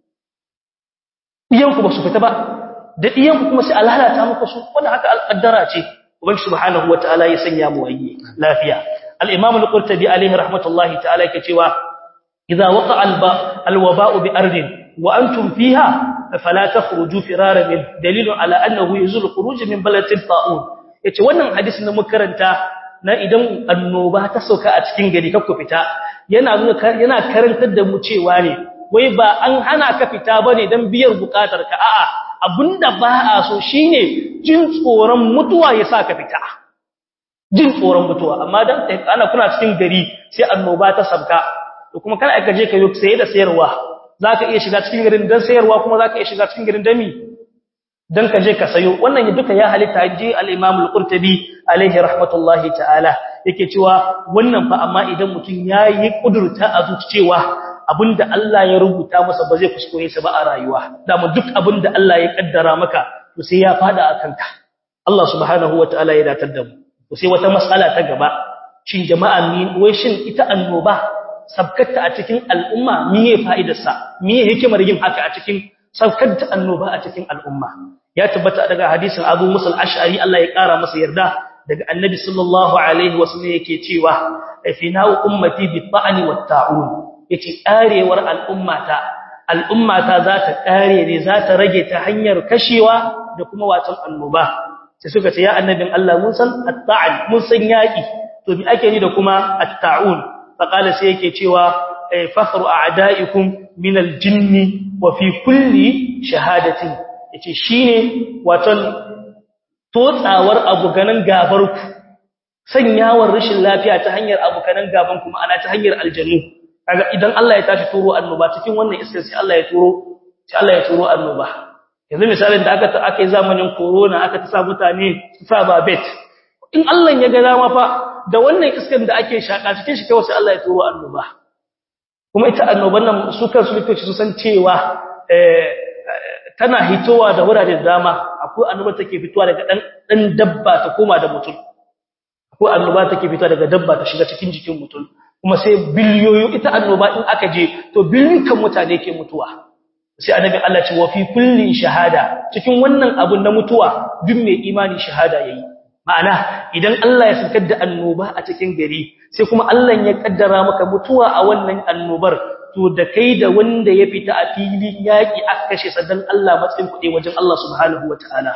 ɗiyan ku ba su fita ba da ɗiyan ku kuma sai a lalata muku su wannan haka alƙaddara ce ubangi subhanahu wataala ya sanya mu wayye lafiya al-imam al-qurtubi alaihi rahmatullahi ta'ala yake cewa idza waqa'a al-waba'u bi ardin wa antum fiha fala takhruju firara min dalilun ala annahu yuzul khuruj min baladin ta'un yace wannan hadisin da muka karanta na idan annoba ta sauka a cikin gari kakku fita yana nuna yana karantar da mu cewa ne wai ba an hana ka fita bane dan biyar bukatar ka a'a abinda ba a so shine jin tsoron mutuwa yasa ka fita jin tsoron mutuwa amma dan ana kuna cikin gari sai annoba ta sabka to kuma kana aka je ka yi saye da sayarwa zaka iya shiga cikin garin dan sayarwa kuma zaka iya shiga cikin garin dami dan ka je ka sayo wannan duka ya halitta ji al-Imam al-Qurtubi alaihi rahmatullahi ta'ala yake cewa wannan fa amma idan mutun yayi kudurta a zuciyewa abinda Allah ya rubuta masa ba zai kuskure sa ba a rayuwa dama duk abinda Allah ya kaddara maka to sai ya fada akan ka Allah subhanahu wataala ya datar da mu to sai wata mas'ala ta gaba shin jama'a ni wai shin ita annoba sabkata a cikin al'umma miye fa'idarsa miye hikimar yin haka a cikin sabkata annoba a cikin al'umma ya tabbata daga hadisin Abu Musa al-Ash'ari Allah ya kara masa yarda daga Annabi sallallahu alaihi wasallam yake cewa fina'u ummati bi ta'ni wat ta'un yace karewar al'ummata al'ummata za ta kare ne za ta rage ta hanyar kashewa da kuma watan annoba sai suka ce ya annabin Allah mun san at-ta'an mun san yaki to bi ake ni da kuma at-ta'un faqala sai yake cewa fakhru a'da'ikum min al-jinni wa fi kulli shahadatin yace shine waton totsawar abuganan gabar ku sanyawar rashin lafiya ta hanyar abukanan gaban kuma ana ta hanyar aljannu kaga idan Allah ya tashi turo annoba cikin wannan iskar sai Allah ya turo sai Allah ya turo annoba yanzu misalin da aka ta aka yi zamanin corona aka ta sa mutane su sa babet in Allah ya ga dama fa da wannan iskar da ake shaka cikin shi kawai sai Allah ya turo annoba kuma ita annoban nan su kansu likitoci su san cewa eh tana hitowa da wurare da dama akwai annoba take fitowa daga dan dan dabba ta koma da mutum akwai annoba take fitowa daga dabba ta shiga cikin jikin mutum kuma sai biliyoyi ita annoba in aka je to biliyoyin mutane ke mutuwa sai annabi Allah ce wa fi kulli shahada cikin wannan abun na mutuwa duk mai imani shahada yayi ma'ana idan Allah ya sakar da annoba a cikin gari sai kuma Allah ya kaddara maka mutuwa a wannan annobar to da kai da wanda ya fita a filin yaki aka kashe sa dan Allah matsayin kuɗi wajen Allah subhanahu wataala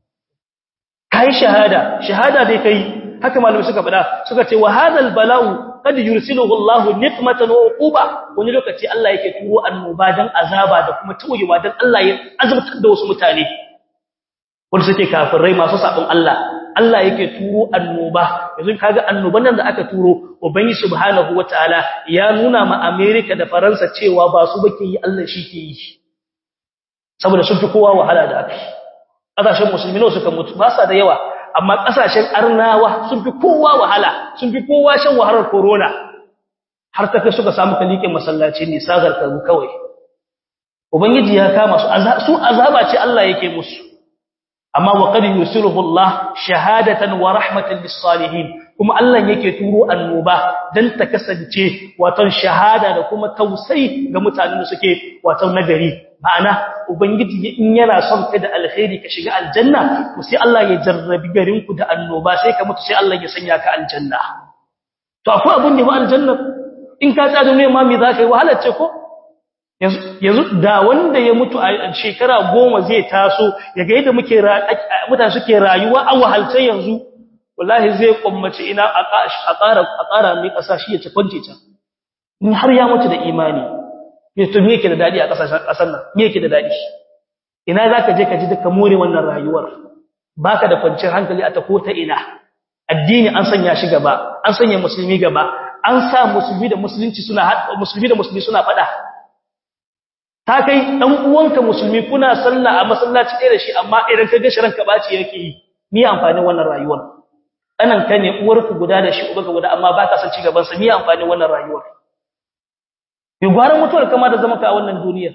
kai shahada shahada dai kai haka malamai suka faɗa suka ce wa hadal bala'u kad yursiluhu Allah niqmatan wa uquba wani lokaci Allah yake turo annoba dan azaba da kuma tawayewa dan Allah ya azabtar da wasu mutane wanda suke kafirai masu sabon Allah Allah yake turo annoba yanzu kaga annoban nan da aka turo ubangi subhanahu wataala ya nuna ma America da Faransa cewa ba su bake yi Allah shi ke yi saboda sun fi kowa wahala da aka kasashen musulmi ne suka mutu ba sa da yawa amma kasashen arnawa sun fi kowa wahala sun fi kowa shan wahalar corona har ta kai suka samu kalikin masallaci ne sagar karu kawai ubangiji ya kama su su azaba ce Allah yake musu amma wa qad yusiruhu Allah shahadatan wa rahmatan lis salihin kuma Allah yake turo annoba dan ta kasance wato shahada da kuma tausayi ga mutanen da suke wato nagari ma'ana ubangiji in yana son ka da alkhairi ka shiga aljanna to sai Allah ya jarrabi garin ku da annoba sai ka mutu sai Allah ya sanya ka aljanna to akwai abun da ba aljanna in ka tsaya ne ma me zaka yi wahalar ce ko yanzu da wanda ya mutu a shekara goma zai taso ya ga yadda muke mutane suke rayuwa a wahalce yanzu wallahi zai kummace ina a ƙara a ƙara mai ƙasa shi ya ci kwance can in har ya mutu da imani me to me yake da dadi a ƙasashen ƙasar nan me yake da dadi ina zaka je ka ji duka more wannan rayuwar baka da kwanciyar hankali a ta ko ta ina addini an sanya shi gaba an sanya musulmi gaba an sa musulmi da musulunci suna musulmi da musulmi suna fada ta kai dan uwanka musulmi kuna sallah a masallaci ɗaya da shi amma idan ka ga shirin ka baci yake yi ni amfanin wannan rayuwar anan ka ne uwarku guda da shi ubanka guda amma baka san ci gaban sa ni amfanin wannan rayuwar yi gwaran mutuwar kama da zama ka a wannan duniyar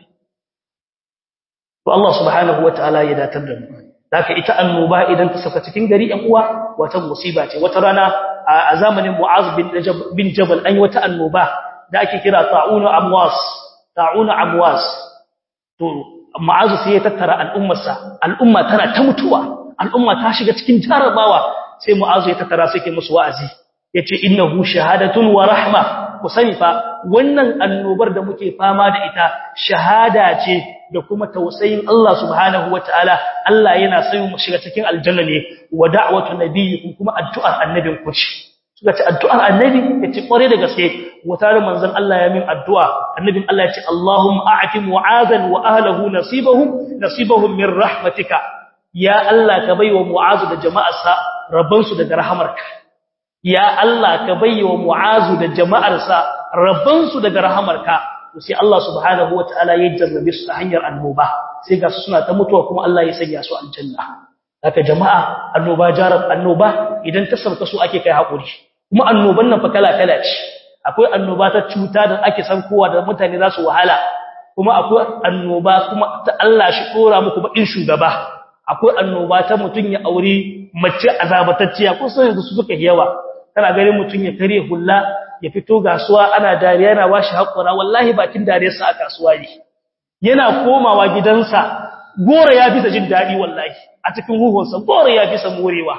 to Allah subhanahu wataala ya datar da mu haka ita annoba idan ta saka cikin gari ɗan uwa wata musiba ce wata rana a zamanin Mu'az bin Jabal an yi wata annoba da ake kira ta'unu amwas ta'unu amwas to Mu'az sai ya tattara al'ummarsa al'umma tana ta mutuwa al'umma ta shiga cikin jarabawa sai Mu'az ya tattara sai ke musu wa'azi yace innahu shahadatun wa rahma ku sani fa wannan annobar da muke fama da ita shahada ce da kuma tausayin Allah subhanahu wataala Allah yana son mu shiga cikin aljanna ne wa da'watu nabiyyikum kuma addu'ar annabin ku ce suka ce addu'ar annabi yace kware da gaske wata manzon Allah ya min addu'a annabin Allah yace Allahumma a'ti mu'azan wa ahlihi nasibahum nasibahum min rahmatika ya Allah ka baiwa mu'azu da jama'arsa rabbansu daga rahamarka ya Allah ka baiwa mu'azu da jama'arsa rabbansu daga rahamarka sai Allah subhanahu wataala ya jarrabe su ta hanyar annoba sai ga su suna ta mutuwa kuma Allah ya sanya su aljanna haka jama'a annoba jarab annoba idan ta sauka su ake kai hakuri kuma annoban nan fa kala kala ce akwai annoba ta cuta da ake san kowa da mutane za su wahala kuma akwai annoba kuma ta Allah shi kora muku bakin shugaba akwai annoba ta mutun ya aure mace azabatacciya kusan yanzu su suka yawa kana ganin mutun ya kare hulla ya fito gasuwa ana dariya yana washi hakura wallahi bakin dariyarsa a kasuwa ne yana komawa gidansa gora ya bisa jin dadi wallahi a cikin huhunsa gora ya bisa morewa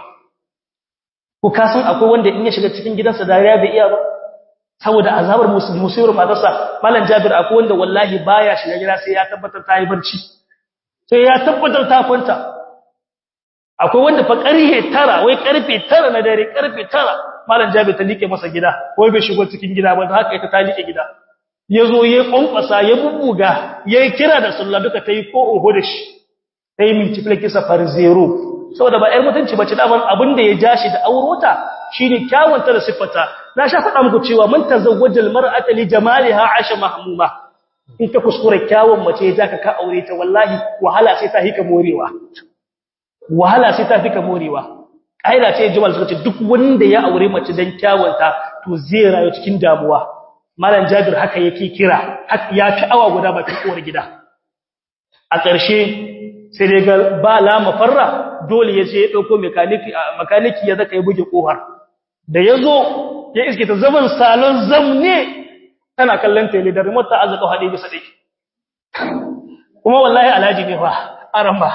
ku kasan akwai wanda in ya shiga cikin gidansa dariya bai iya ba saboda azabar musibar matarsa malam jabir akwai wanda wallahi baya shiga gida sai ya tabbatar ta yi barci sai ya tabbatar ta kwanta akwai wanda fa karfe tara wai karfe tara na dare karfe tara malam jabi ta like masa gida wai bai shigo cikin gida ba haka ita ta like gida yazo ya kwankwasa ya bubbuga yayi kira da sallah duka tayi ko oho da shi tayi multiply kisa far zero saboda ba ƴar mutunci bace daman abin da ya ja shi da aurota shine kyawunta da siffata na sha faɗa muku cewa man tazawwajal mar'ata li jamaliha asha mahmuma in ka kuskure kyawun mace ya zaka ka aure ta wallahi wahala sai ta hika morewa wahala sai ta fika morewa kaida ce jimal suka ce duk wanda ya aure mace dan kyawunta to zai rayu cikin damuwa malam jabir haka yake kira ya fi awa guda ba kowar gida a ƙarshe sai dai ga ba la mafarra dole ya je ya dauko mekaniki mekaniki ya zaka yi buge kofar da yazo ya iske ta zaman salon zamne tana kallon tele da remote ta azaka hade bisa dai kuma wallahi alhaji ne fa aramba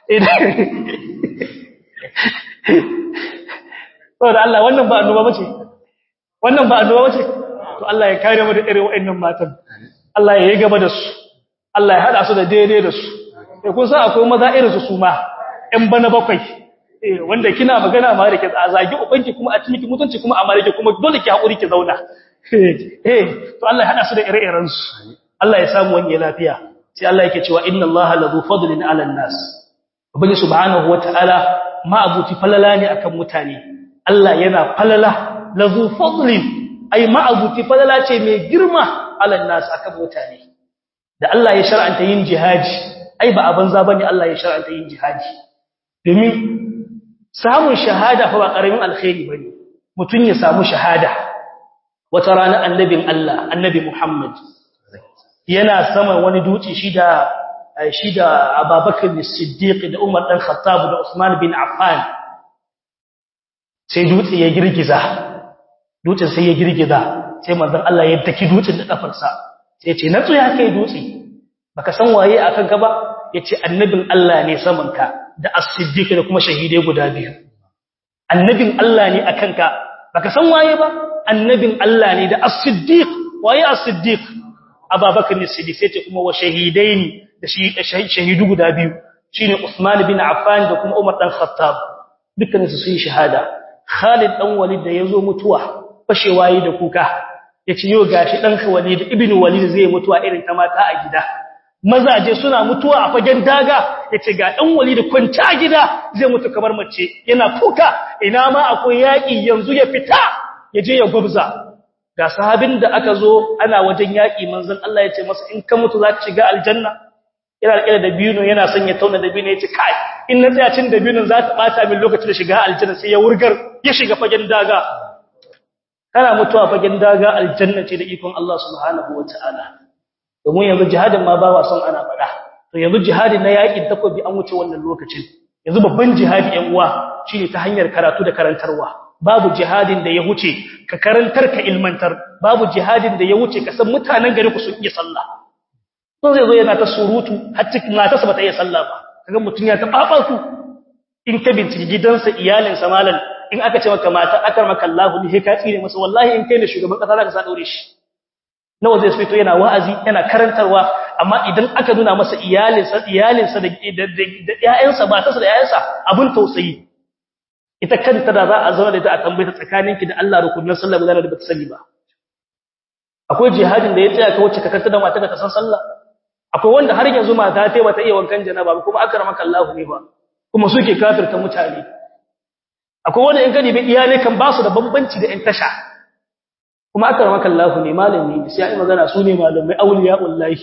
saboda Allah wannan ba annoba bace wannan ba annoba bace to Allah ya kare mu da irin waɗannan matan Allah ya yi gaba da su Allah ya hada su da daidai da su eh kun san akwai maza irin su su ma ɗan bana bakwai eh wanda kina magana ma da ke zagi ubanki kuma a cikin mutunci kuma a marike kuma dole ki hakuri ki zauna eh to Allah ya hada su da ire-iren su Allah ya samu wani lafiya sai Allah yake cewa inna Allaha ladhu fadlin 'ala an-nas ubangi subhanahu wataala ma abuti falala ne akan mutane Allah yana falala ladhu fadlin ai ma abuti falala ce mai girma 'ala an-nas akan mutane da Allah ya shar'anta yin jihadi ai ba abin za bane Allah ya shar'anta yin jihadi domin samun shahada fa ba karamin alkhairi bane mutun ya samu shahada wata rana annabin Allah annabi Muhammad yana sama wani duci shi da shi da Abubakar as-Siddiq da Umar dan Khattab da Usman bin Affan sai dutse ya girgiza dutsen sai ya girgiza sai manzon Allah ya daki dutsen da kafarsa sai ce natsu ya kai dutse baka san waye akan ka ba yace annabin Allah ne saman ka da as-siddiq da kuma shahide guda biyu annabin Allah ne akan ka baka san waye ba annabin Allah ne da as-siddiq waye as-siddiq ababakar ne siddiq sai ce kuma wa shahidaini da shahidu guda biyu shine Usman bin Affan da kuma Umar dan Khattab dukkan su sun shahada Khalid dan Walid da yazo mutuwa fashewa yi da kuka yace yau gashi dan Walid ibn Walid zai mutuwa irin ta mata a gida mazaje suna mutuwa a fagen daga yace ga dan Walid kwanta gida zai mutu kamar mace yana kuka ina ma akwai yaki yanzu ya fita yaje ya gubza ga sahabin da aka zo ana wajen yaki manzon Allah yace masa in ka mutu zaka shiga aljanna yana rike da dabino yana son ya tauna dabino yace kai in na tsaya cin dabinon za ta bata min lokacin da shiga aljanna sai ya wurgar ya shiga fagen daga kana mutuwa fagen daga aljanna ce da ikon Allah subhanahu wataala domin yanzu jihadin ma ba wa son ana fada to yanzu jihadin na yakin takobi an wuce wannan lokacin yanzu babban jihadi yan uwa shine ta hanyar karatu da karantarwa babu jihadin da ya wuce ka karantar ka ilmantar babu jihadin da ya wuce ka san mutanen gari ku sun iya sallah to zai zo yana ta surutu har cikin matarsa ba ta iya sallah ba kaga mutun ya ta babaku in ka bincike gidansa iyalinsa malan in aka ce maka mata akar maka Allah ne ka tsire masa wallahi in kai ne shugaban kasa zaka sa daure shi nawa zai fito yana wa'azi yana karantarwa amma idan aka nuna masa iyalinsa iyalinsa da da ƴaƴansa matarsa da ƴaƴansa abun tausayi ita kanta da za a zauna da ita a tambaye ta tsakaninki da Allah rukunin sallah ba da bata sani ba akwai jihadin da ya tsaya ka wacce ka kanta da mata ka san sallah akwai wanda har yanzu mata ta bata iya wankan janaba kuma akramaka Allah ne ba kuma suke kafirta mutane akwai wanda in gani bai iyalai kan ba su da bambanci da in tasha kuma akramaka Allah ne malami sai ai magana su ne malamai auliyaullahi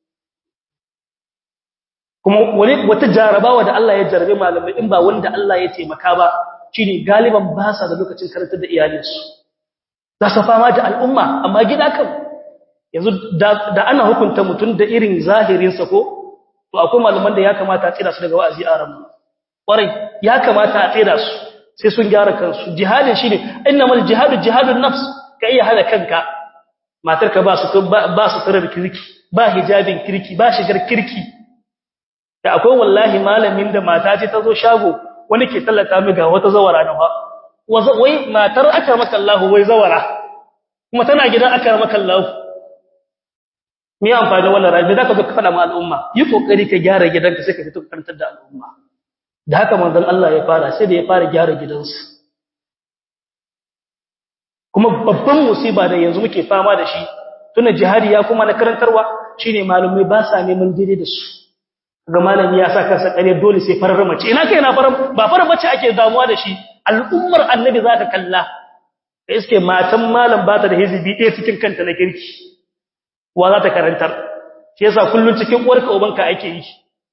kuma wani wata jarabawa da Allah ya jarabe malamai in ba wanda Allah ya taimaka ba shine galiban ba sa da lokacin karantar da iyalinsu za su fama da al'umma amma gida kan yanzu da ana hukunta mutum da irin zahirinsa ko to akwai malaman da ya kamata a tsira su daga wa'azi a ramu ƙwarai ya kamata a tsira su sai sun gyara kansu jihadin shine innamal jihadu jihadun nafs ka iya hada kanka matarka ba su ba su tarar kirki ba hijabin kirki ba shigar kirki da akwai wallahi malamin da mata ce ta zo shago wani ke tallata mi ga wata zawara na ba wai matar aka maka Allah wai zawara kuma tana gidan aka maka Allah me amfani wannan rabi zaka zo ka fada ma al'umma yi kokari ka gyara gidanka sai ka fito karantar da al'umma da haka manzon Allah ya fara sai da ya fara gyara gidansa kuma babban musiba da yanzu muke fama da shi tuna jihadi ya kuma na karantarwa shine malumai ba sa neman daidai da su ga malami ya sa kansa kare dole sai farar mace ina kai na farar ba farar mace ake damuwa da shi al'ummar annabi zaka kalla iske matan malam ba ta da hizibi ɗaya cikin kanta na kirki wa za ta karantar shi yasa kullun cikin uwarka ubanka ake yi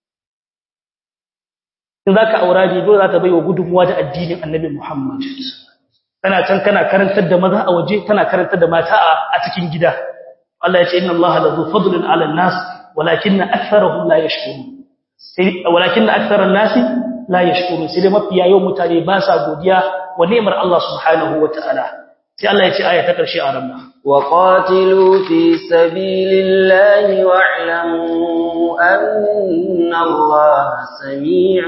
in zaka aura bi dole za ta baiwa gudunmuwa da addinin annabi Muhammad kana can kana karantar da maza a waje kana karantar da mata a cikin gida Allah ya ce inna Allah la zu fadlin ala nas walakinna aktharuhum la yashkurun sai walakinna aktharun nasi la yashkurun sai dai mafiya yau mutane ba sa godiya wa ni'mar Allah subhanahu wataala sai Allah ya ce aya ta karshe a ramma وقاتلوا في سبيل الله واعلموا أن الله سميع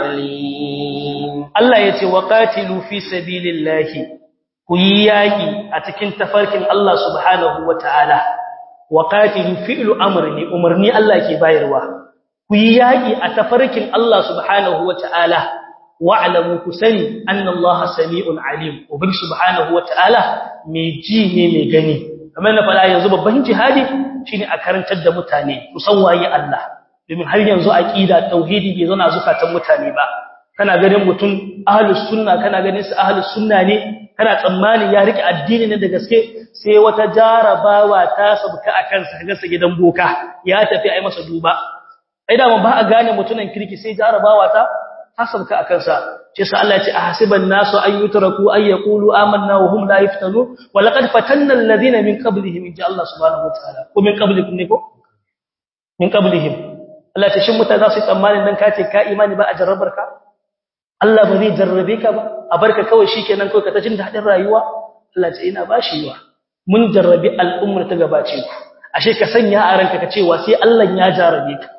عليم Allah ya ce waqatilu fi sabilillahi ku yi yaki a cikin tafarkin Allah subhanahu wataala waqatilu fi'lu amri umarni Allah ke bayarwa ku yi yaki a tafarkin Allah subhanahu wataala wa'lamu kusani anna Allah sami'un alim ubangi subhanahu wataala mai ji ne mai gani kamar na fara yanzu babban jihadi shine a karantar da mutane kusan waye Allah domin har yanzu aqida tauhidi bai zana zukatan mutane ba kana ganin mutum ahlus sunna kana ganin su ahlus sunna ne kana tsammani ya rike addini ne da gaske sai wata jarabawa ta sabka akan sa ga gidan boka ya tafi ai masa duba ai da ba a gane mutunan kirki sai jarabawa ta hasabka akan sa ce sa Allah ya ce ahasiban nasu an yutraku ay yaqulu amanna wa hum la yaftanu wa laqad fatanna alladhina min qablihim inja Allah subhanahu wa ta'ala ko min qablikum ne ko min qablihim Allah ta shin mutane za su tsammanin dan kace ka imani ba a jarrabar ka Allah ba zai jarrabe ka ba a barka kawai shikenan kawai ka ta jin dadin rayuwa Allah ce ina bashi yiwa mun jarrabi al'ummar ta gabace ku ashe ka sanya a ranka ka cewa sai Allah ya jarrabe ka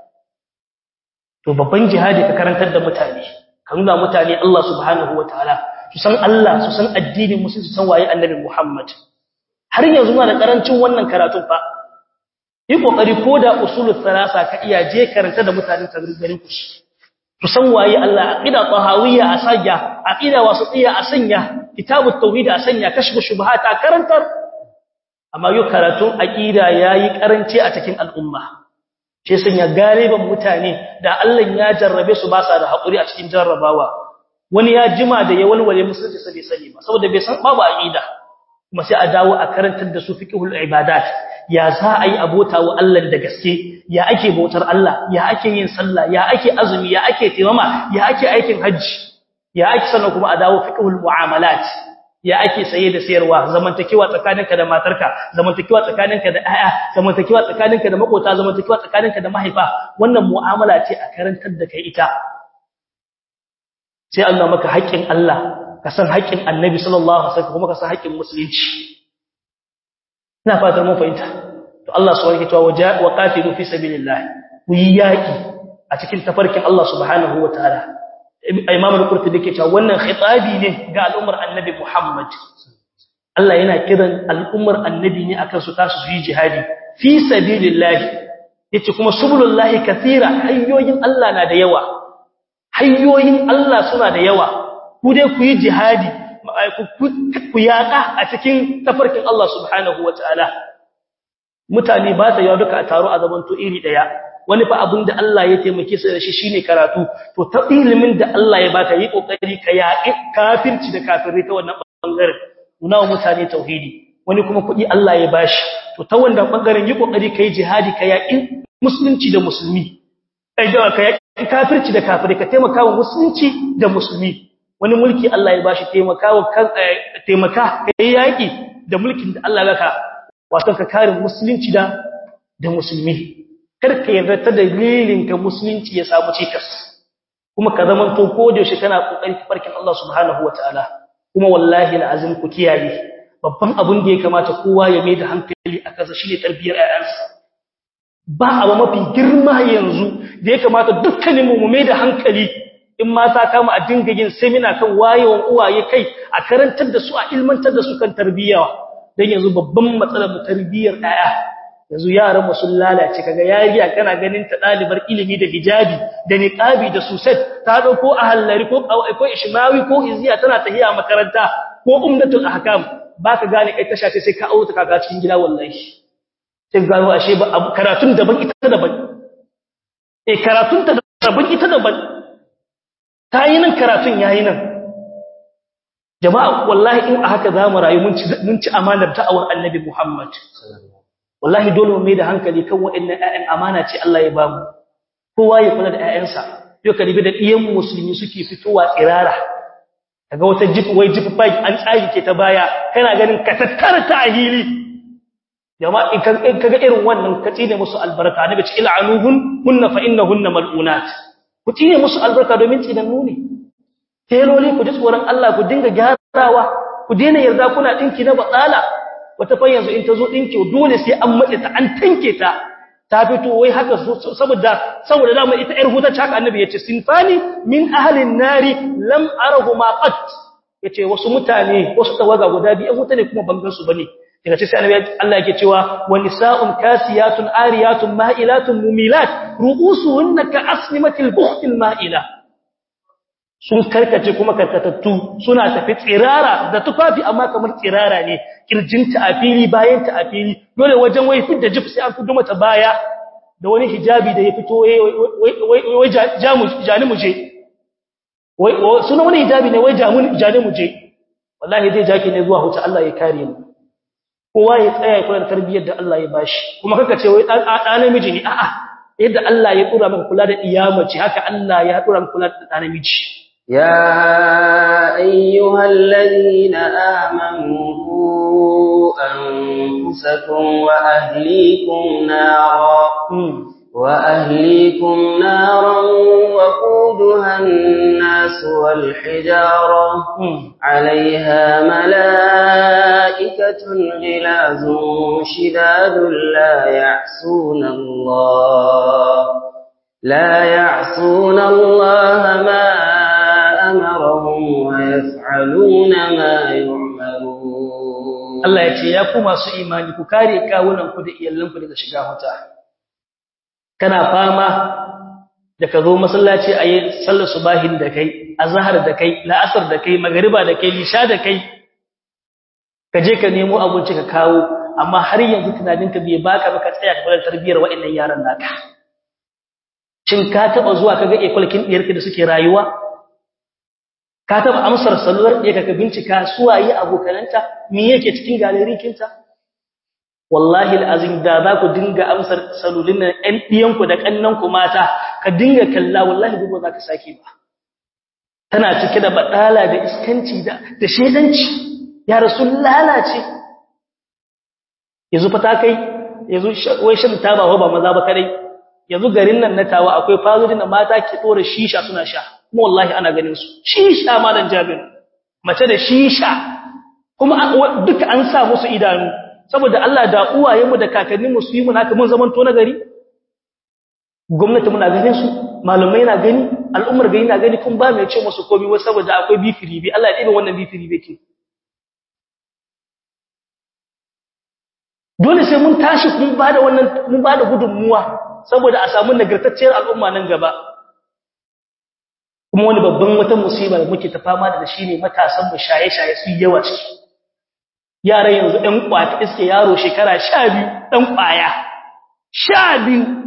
to babban jihadi ka karantar da mutane ka nuna mutane Allah subhanahu wataala su san Allah su san addinin musu su san waye annabi Muhammad har yanzu muna da karancin wannan karatun fa yi kokari koda usulul salasa ka iya je karanta da mutanen garin ku su san waye Allah aqida tahawiyya a sanya aqida wasatiyya a sanya kitabut tauhid a sanya kashfu shubuhat a karantar amma yau karatun aqida yayi karanci a cikin al'umma ce sanya galiban mutane da Allah ya jarrabe su ba sa da hakuri a cikin jarrabawa wani ya jima da ya walwale musulunci sai bai sani ba saboda bai san babu aqida kuma sai a dawo a karantar da su fiqhul ibadat ya za a yi abota wa Allah da gaske ya ake bautar Allah ya ake yin sallah ya ake azumi ya ake taimama ya ake aikin hajji ya ake sannan kuma a dawo fiqhul muamalat ya ake saye da sayarwa zamantakewa tsakaninka da matarka zamantakewa tsakaninka da ƴaƴa zamantakewa tsakaninka da makota zamantakewa tsakaninka da mahaifa wannan mu'amala ce a karantar da kai ita sai Allah maka haƙƙin Allah ka san haƙƙin Annabi sallallahu alaihi wasallam kuma ka san haƙƙin musulunci ina fatan mun fahimta to Allah subhanahu wa ta'ala wa qatilu fi sabilillah ku yi yaki a cikin tafarkin Allah subhanahu wa ta'ala Imam al-Qurtubi yake cewa wannan khitabi ne ga al'ummar Annabi Muhammad Allah yana kiran al'ummar Annabi ne akan su tasu su yi jihadi fi sabilillah yace kuma subulullahi kathira hayyoyin Allah na da yawa hayyoyin Allah suna da yawa ku dai ku yi jihadi ku yaƙa a cikin tafarkin Allah subhanahu wa ta'ala. Mutane ba ta yawa duka a taro a zamanto iri ɗaya, wani fa abin da Allah ya taimake su da shi shi ne karatu, to ta ilimin da Allah ya baka yi ƙoƙari ka yaƙi kafirci da kafirai ta wannan ɓangaren, nuna wa mutane tauhidi, wani kuma kuɗi Allah ya bashi, to ta wannan ɓangaren yi ƙoƙari ka yi jihadi ka yaƙi musulunci da musulmi, ka yaƙi kafirci da kafirai ka taimaka wa musulunci da musulmi. wani mulki Allah ya bashi taimakawa kan taimaka kai yaki da mulkin da Allah baka wato ka kare musulunci da da musulmi kar ka yarda ta dalilin ka musulunci ya samu cikas kuma ka zaman to ko da shi kana kokari farkin Allah subhanahu wataala kuma wallahi alazim ku kiyaye babban abun da ya kamata kowa ya mai da hankali a kansa shine tarbiyar ayyansa ba abu mafi girma yanzu da ya kamata dukkaninmu mu mai da hankali in mata kama a dinga yin seminar kan wayewan uwaye kai a karantar da su a ilmantar da su kan tarbiyya dan yanzu babban matsalar mu tarbiyyar ɗaya yanzu yaran mu sun lalace kaga yariya kana ganin ta dalibar ilimi da hijabi da niqabi da suset ta dauko a hallari ko ko ishmawi ko iziya tana tahiya makaranta ko umdatul ahkam baka gane kai tasha ce sai ka auta kaga cikin gida wallahi sai gano ashe ba karatun daban ita daban eh karatun ta daban ita daban ta yi nan karatun yayi nan jama'a wallahi in a haka za mu rayu mun ci amanar da'awar annabi Muhammad wallahi dole mu mai da hankali kan waɗannan ƴaƴan amana ce Allah ya bamu kowa ya kula da ƴaƴansa yau ka ribi da ɗiyan musulmi suke fitowa tsirara kaga wata jip wai jip bike an tsage ke ta baya kana ganin ka tattara ta a hili jama'a in kaga irin wannan ka tsine musu albarka nabi ce il'anuhun hunna fa innahunna mal'unat ku tsine musu albarka domin tsinannu ne teloli ku ji tsoron Allah ku dinga gyarawa ku daina yarda kuna dinki na batsala wata fa yanzu in ta zo dinki dole sai an matse ta an tanke ta ta fito wai haka saboda saboda dama ita yar huta haka annabi yace sinfani min ahlin nari lam arahuma qat yace wasu mutane wasu tawaga guda biyu huta ne kuma bangan su bane daga cikin annabi Allah yake cewa wa nisaa'un kasiyatun ariyatun ma'ilatun mumilat ru'usuhunna ka asnimatil buhtil ma'ila sun karkace kuma karkatattu suna tafi tsirara da tufafi amma kamar tsirara ne kirjinta a fili bayanta a fili dole wajen wai fidda jif sai an fito mata baya da wani hijabi da ya fito wai jani muje suna wani hijabi ne wai jani muje wallahi zai jaki ne zuwa huta Allah ya kare mu kowa ya tsaya ya kula da tarbiyyar da Allah ya bashi kuma kaka ce wai ɗan namiji ne a'a yadda Allah ya dora maka kula da iyamaci haka Allah ya dora maka kula da ɗan namiji يا أيها الذين آمنوا أنفسكم وأهليكم نارا وأهليكم نارا وقودها الناس والحجارة عليها ملائكة غلاز شداد لا يعصون الله لا يعصون الله ما أمرهم ويفعلون ما يعملون Allah ya ce ya ku masu imani ku kare kawunan ku da iyalanku daga shiga wuta kana fama da ka zo masallaci a yi sallar subahin da kai azhar da kai la'asar da kai magariba da kai lisha da kai ka je ka nemo abinci ka kawo amma har yanzu tunaninka bai baka ba ka tsaya ka kula tarbiyyar wa'annan yaran naka shin ka taba zuwa kaga ekwalkin diyarka da suke rayuwa ka taba amsar salular ɗaya ka bincika suwaye abokananta me yake cikin galerikinta wallahi alazim da za ku dinga amsar salulin nan ɗan ɗiyanku da ƙannanku mata ka dinga kalla wallahi duk ba za ka sake ba tana cike da badala da iskanci da da shedanci ya rasul lalace yanzu fa ta kai yanzu wai shan taba ba maza ba kadai yanzu garin nan na tawa akwai fazodin da mata ke dora shisha suna sha kuma wallahi ana ganin su shisha malan jabir mace da shisha kuma duka an sa musu idanu saboda Allah da uwayenmu da kakanninmu su yi mu naka mun zaman to na gari gwamnati muna ganin su malamai na gani al'ummar gari na gani kun ba mai ce musu komai wai saboda akwai bifiri bi Allah ya dibe wannan bifiri bi ke dole sai mun tashi mun bada wannan mun bada gudunmuwa saboda a samu nagartacciyar al'umma nan gaba kuma wani babban wata musiba da muke ta fama da shi ne matasan mu shaye-shaye su yawa ciki yaran yanzu ɗan kwata iske yaro shekara 12 ɗan kwaya 12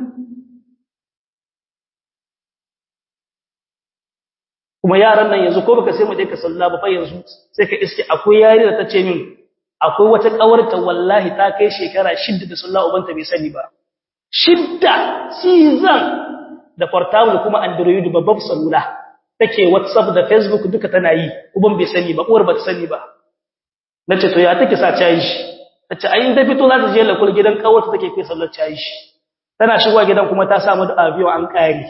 kuma yaran nan yanzu ko baka sai mu je ka salla ba fa yanzu sai ka iske akwai yari da tace min akwai wata kawarta wallahi ta kai shekara 6 da sallah ubanta bai sani ba shidda season da portable kuma android babbar salula take whatsapp da facebook duka tana yi uban bai sani ba uwar ba ta sani ba nace to ya take sa cayi tace ai in ta fito za ta je lakul gidan kawarta take kai sallar cayi tana shigowa gidan kuma ta samu da abiyo an kare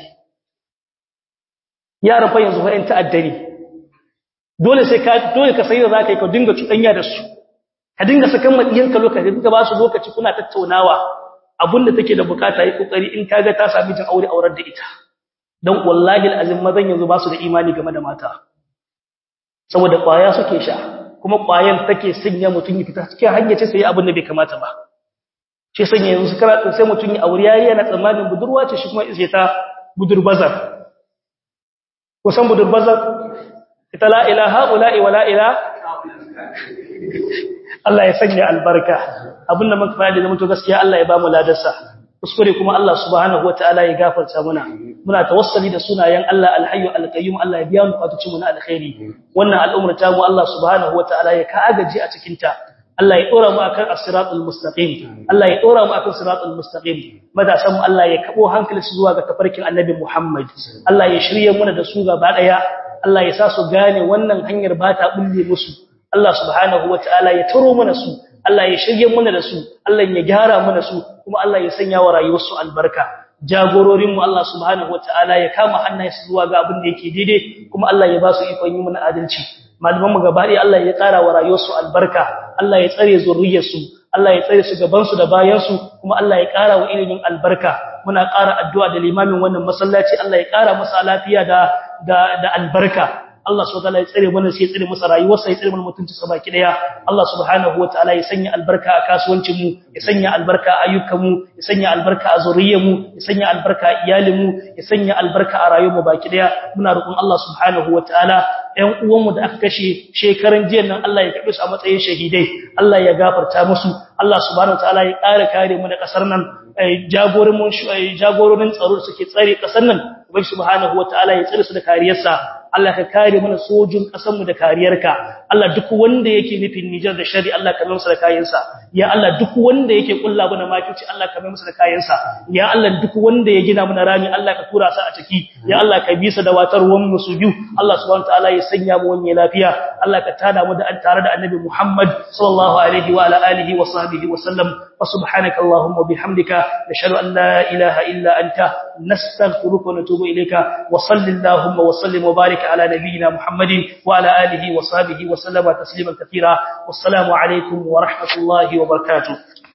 yaran fa yanzu fa'in ta'addani dole sai ka dole ka sai da zaka yi ka dinga cuɗanya da su ka dinga sakan madiyanka lokaci dinga ba su lokaci kuna tattaunawa abinda take da bukata yi kokari in kaga ta sami jin aure aurar da ita dan wallahi alazim mazan yanzu ba su da imani game da mata saboda kwaya suke sha kuma kwayan take sanya mutun ya fita cikin hanya ce sai abin da bai kamata ba shi sanya yanzu kara sai mutun ya aure yayi yana tsammanin budurwa ce shi kuma sai ta budurbazar kusan budurbazar ita la ilaha ula'i wa la ilaha Allah ya sanya albarka abinda muka fara da mutu gaskiya Allah ya ba mu ladarsa kuskure kuma Allah subhanahu wataala ya gafarta muna muna tawassali da sunayen Allah alhayyu alqayyum Allah ya biya mu fatuci mu na alkhairi wannan al'umma ta mu Allah subhanahu wataala ya ka agaji a cikin ta Allah ya dora mu akan as-siratul mustaqim Allah ya dora mu akan siratul mustaqim madasan mu Allah ya kabo hankali su zuwa ga tafarkin Annabi Muhammad Allah ya shirye mu da su gaba daya Allah ya sa su gane wannan hanyar ba ta bulle musu Allah subhanahu wataala ya taro mana su Allah ya shirye mana da su Allah ya gyara mana su kuma Allah ya sanya wa rayuwarsu albarka jagororin mu Allah subhanahu wataala ya kama hannayensu zuwa ga abin da yake daidai kuma Allah ya ba su ikon yi mana adalci malaman mu gaba ɗaya Allah ya ƙara wa rayuwarsu albarka Allah ya tsare zurriyarsu Allah ya tsare su gaban su da bayan su kuma Allah ya ƙara wa ilimin albarka muna ƙara addu'a da limamin wannan masallaci Allah ya ƙara masa lafiya da da albarka Allah subhanahu wataala ya tsare mana sai ya tsare masa rayuwarsa ya tsare mana mutunci sa baki daya Allah subhanahu wataala ya sanya albarka a kasuwancin mu ya sanya albarka a ayyukan mu ya sanya albarka a zuriyar mu ya sanya albarka a iyalin mu ya sanya albarka a rayuwar mu baki daya muna roƙon Allah subhanahu wataala ɗan uwan mu da aka kashe shekaran jiya nan Allah ya kabe su a matsayin shahidai Allah ya gafarta musu Allah subhanahu wataala ya ƙara kare mu da ƙasar nan jagorin mun jagororin tsaro suke tsare ƙasar nan ubangi subhanahu wataala ya tsare su da kariyarsa Allah ka kare mana sojin ƙasarmu da kariyarka Allah duk wanda yake nufin Nijar da shari Allah ka mai masa da kayansa ya Allah duk wanda yake kulla mana makici Allah ka mai masa da kayansa ya Allah duk wanda ya gina mana rami Allah ka tura sa a ciki ya Allah ka bisa da watar ruwan mu su biyu Allah subhanahu wataala ya sanya mu wani lafiya Allah ka tada mu da tare da Annabi Muhammad sallallahu alaihi wa ala alihi wa sahbihi wa sallam wa subhanaka allahumma bihamdika nashhadu an la ilaha illa anta nastaghfiruka wa natubu ilayka wa sallallahu wa sallim wa barik على نبينا محمد وعلى آله وصحبه وسلم تسليما كثيرا والسلام عليكم ورحمة الله وبركاته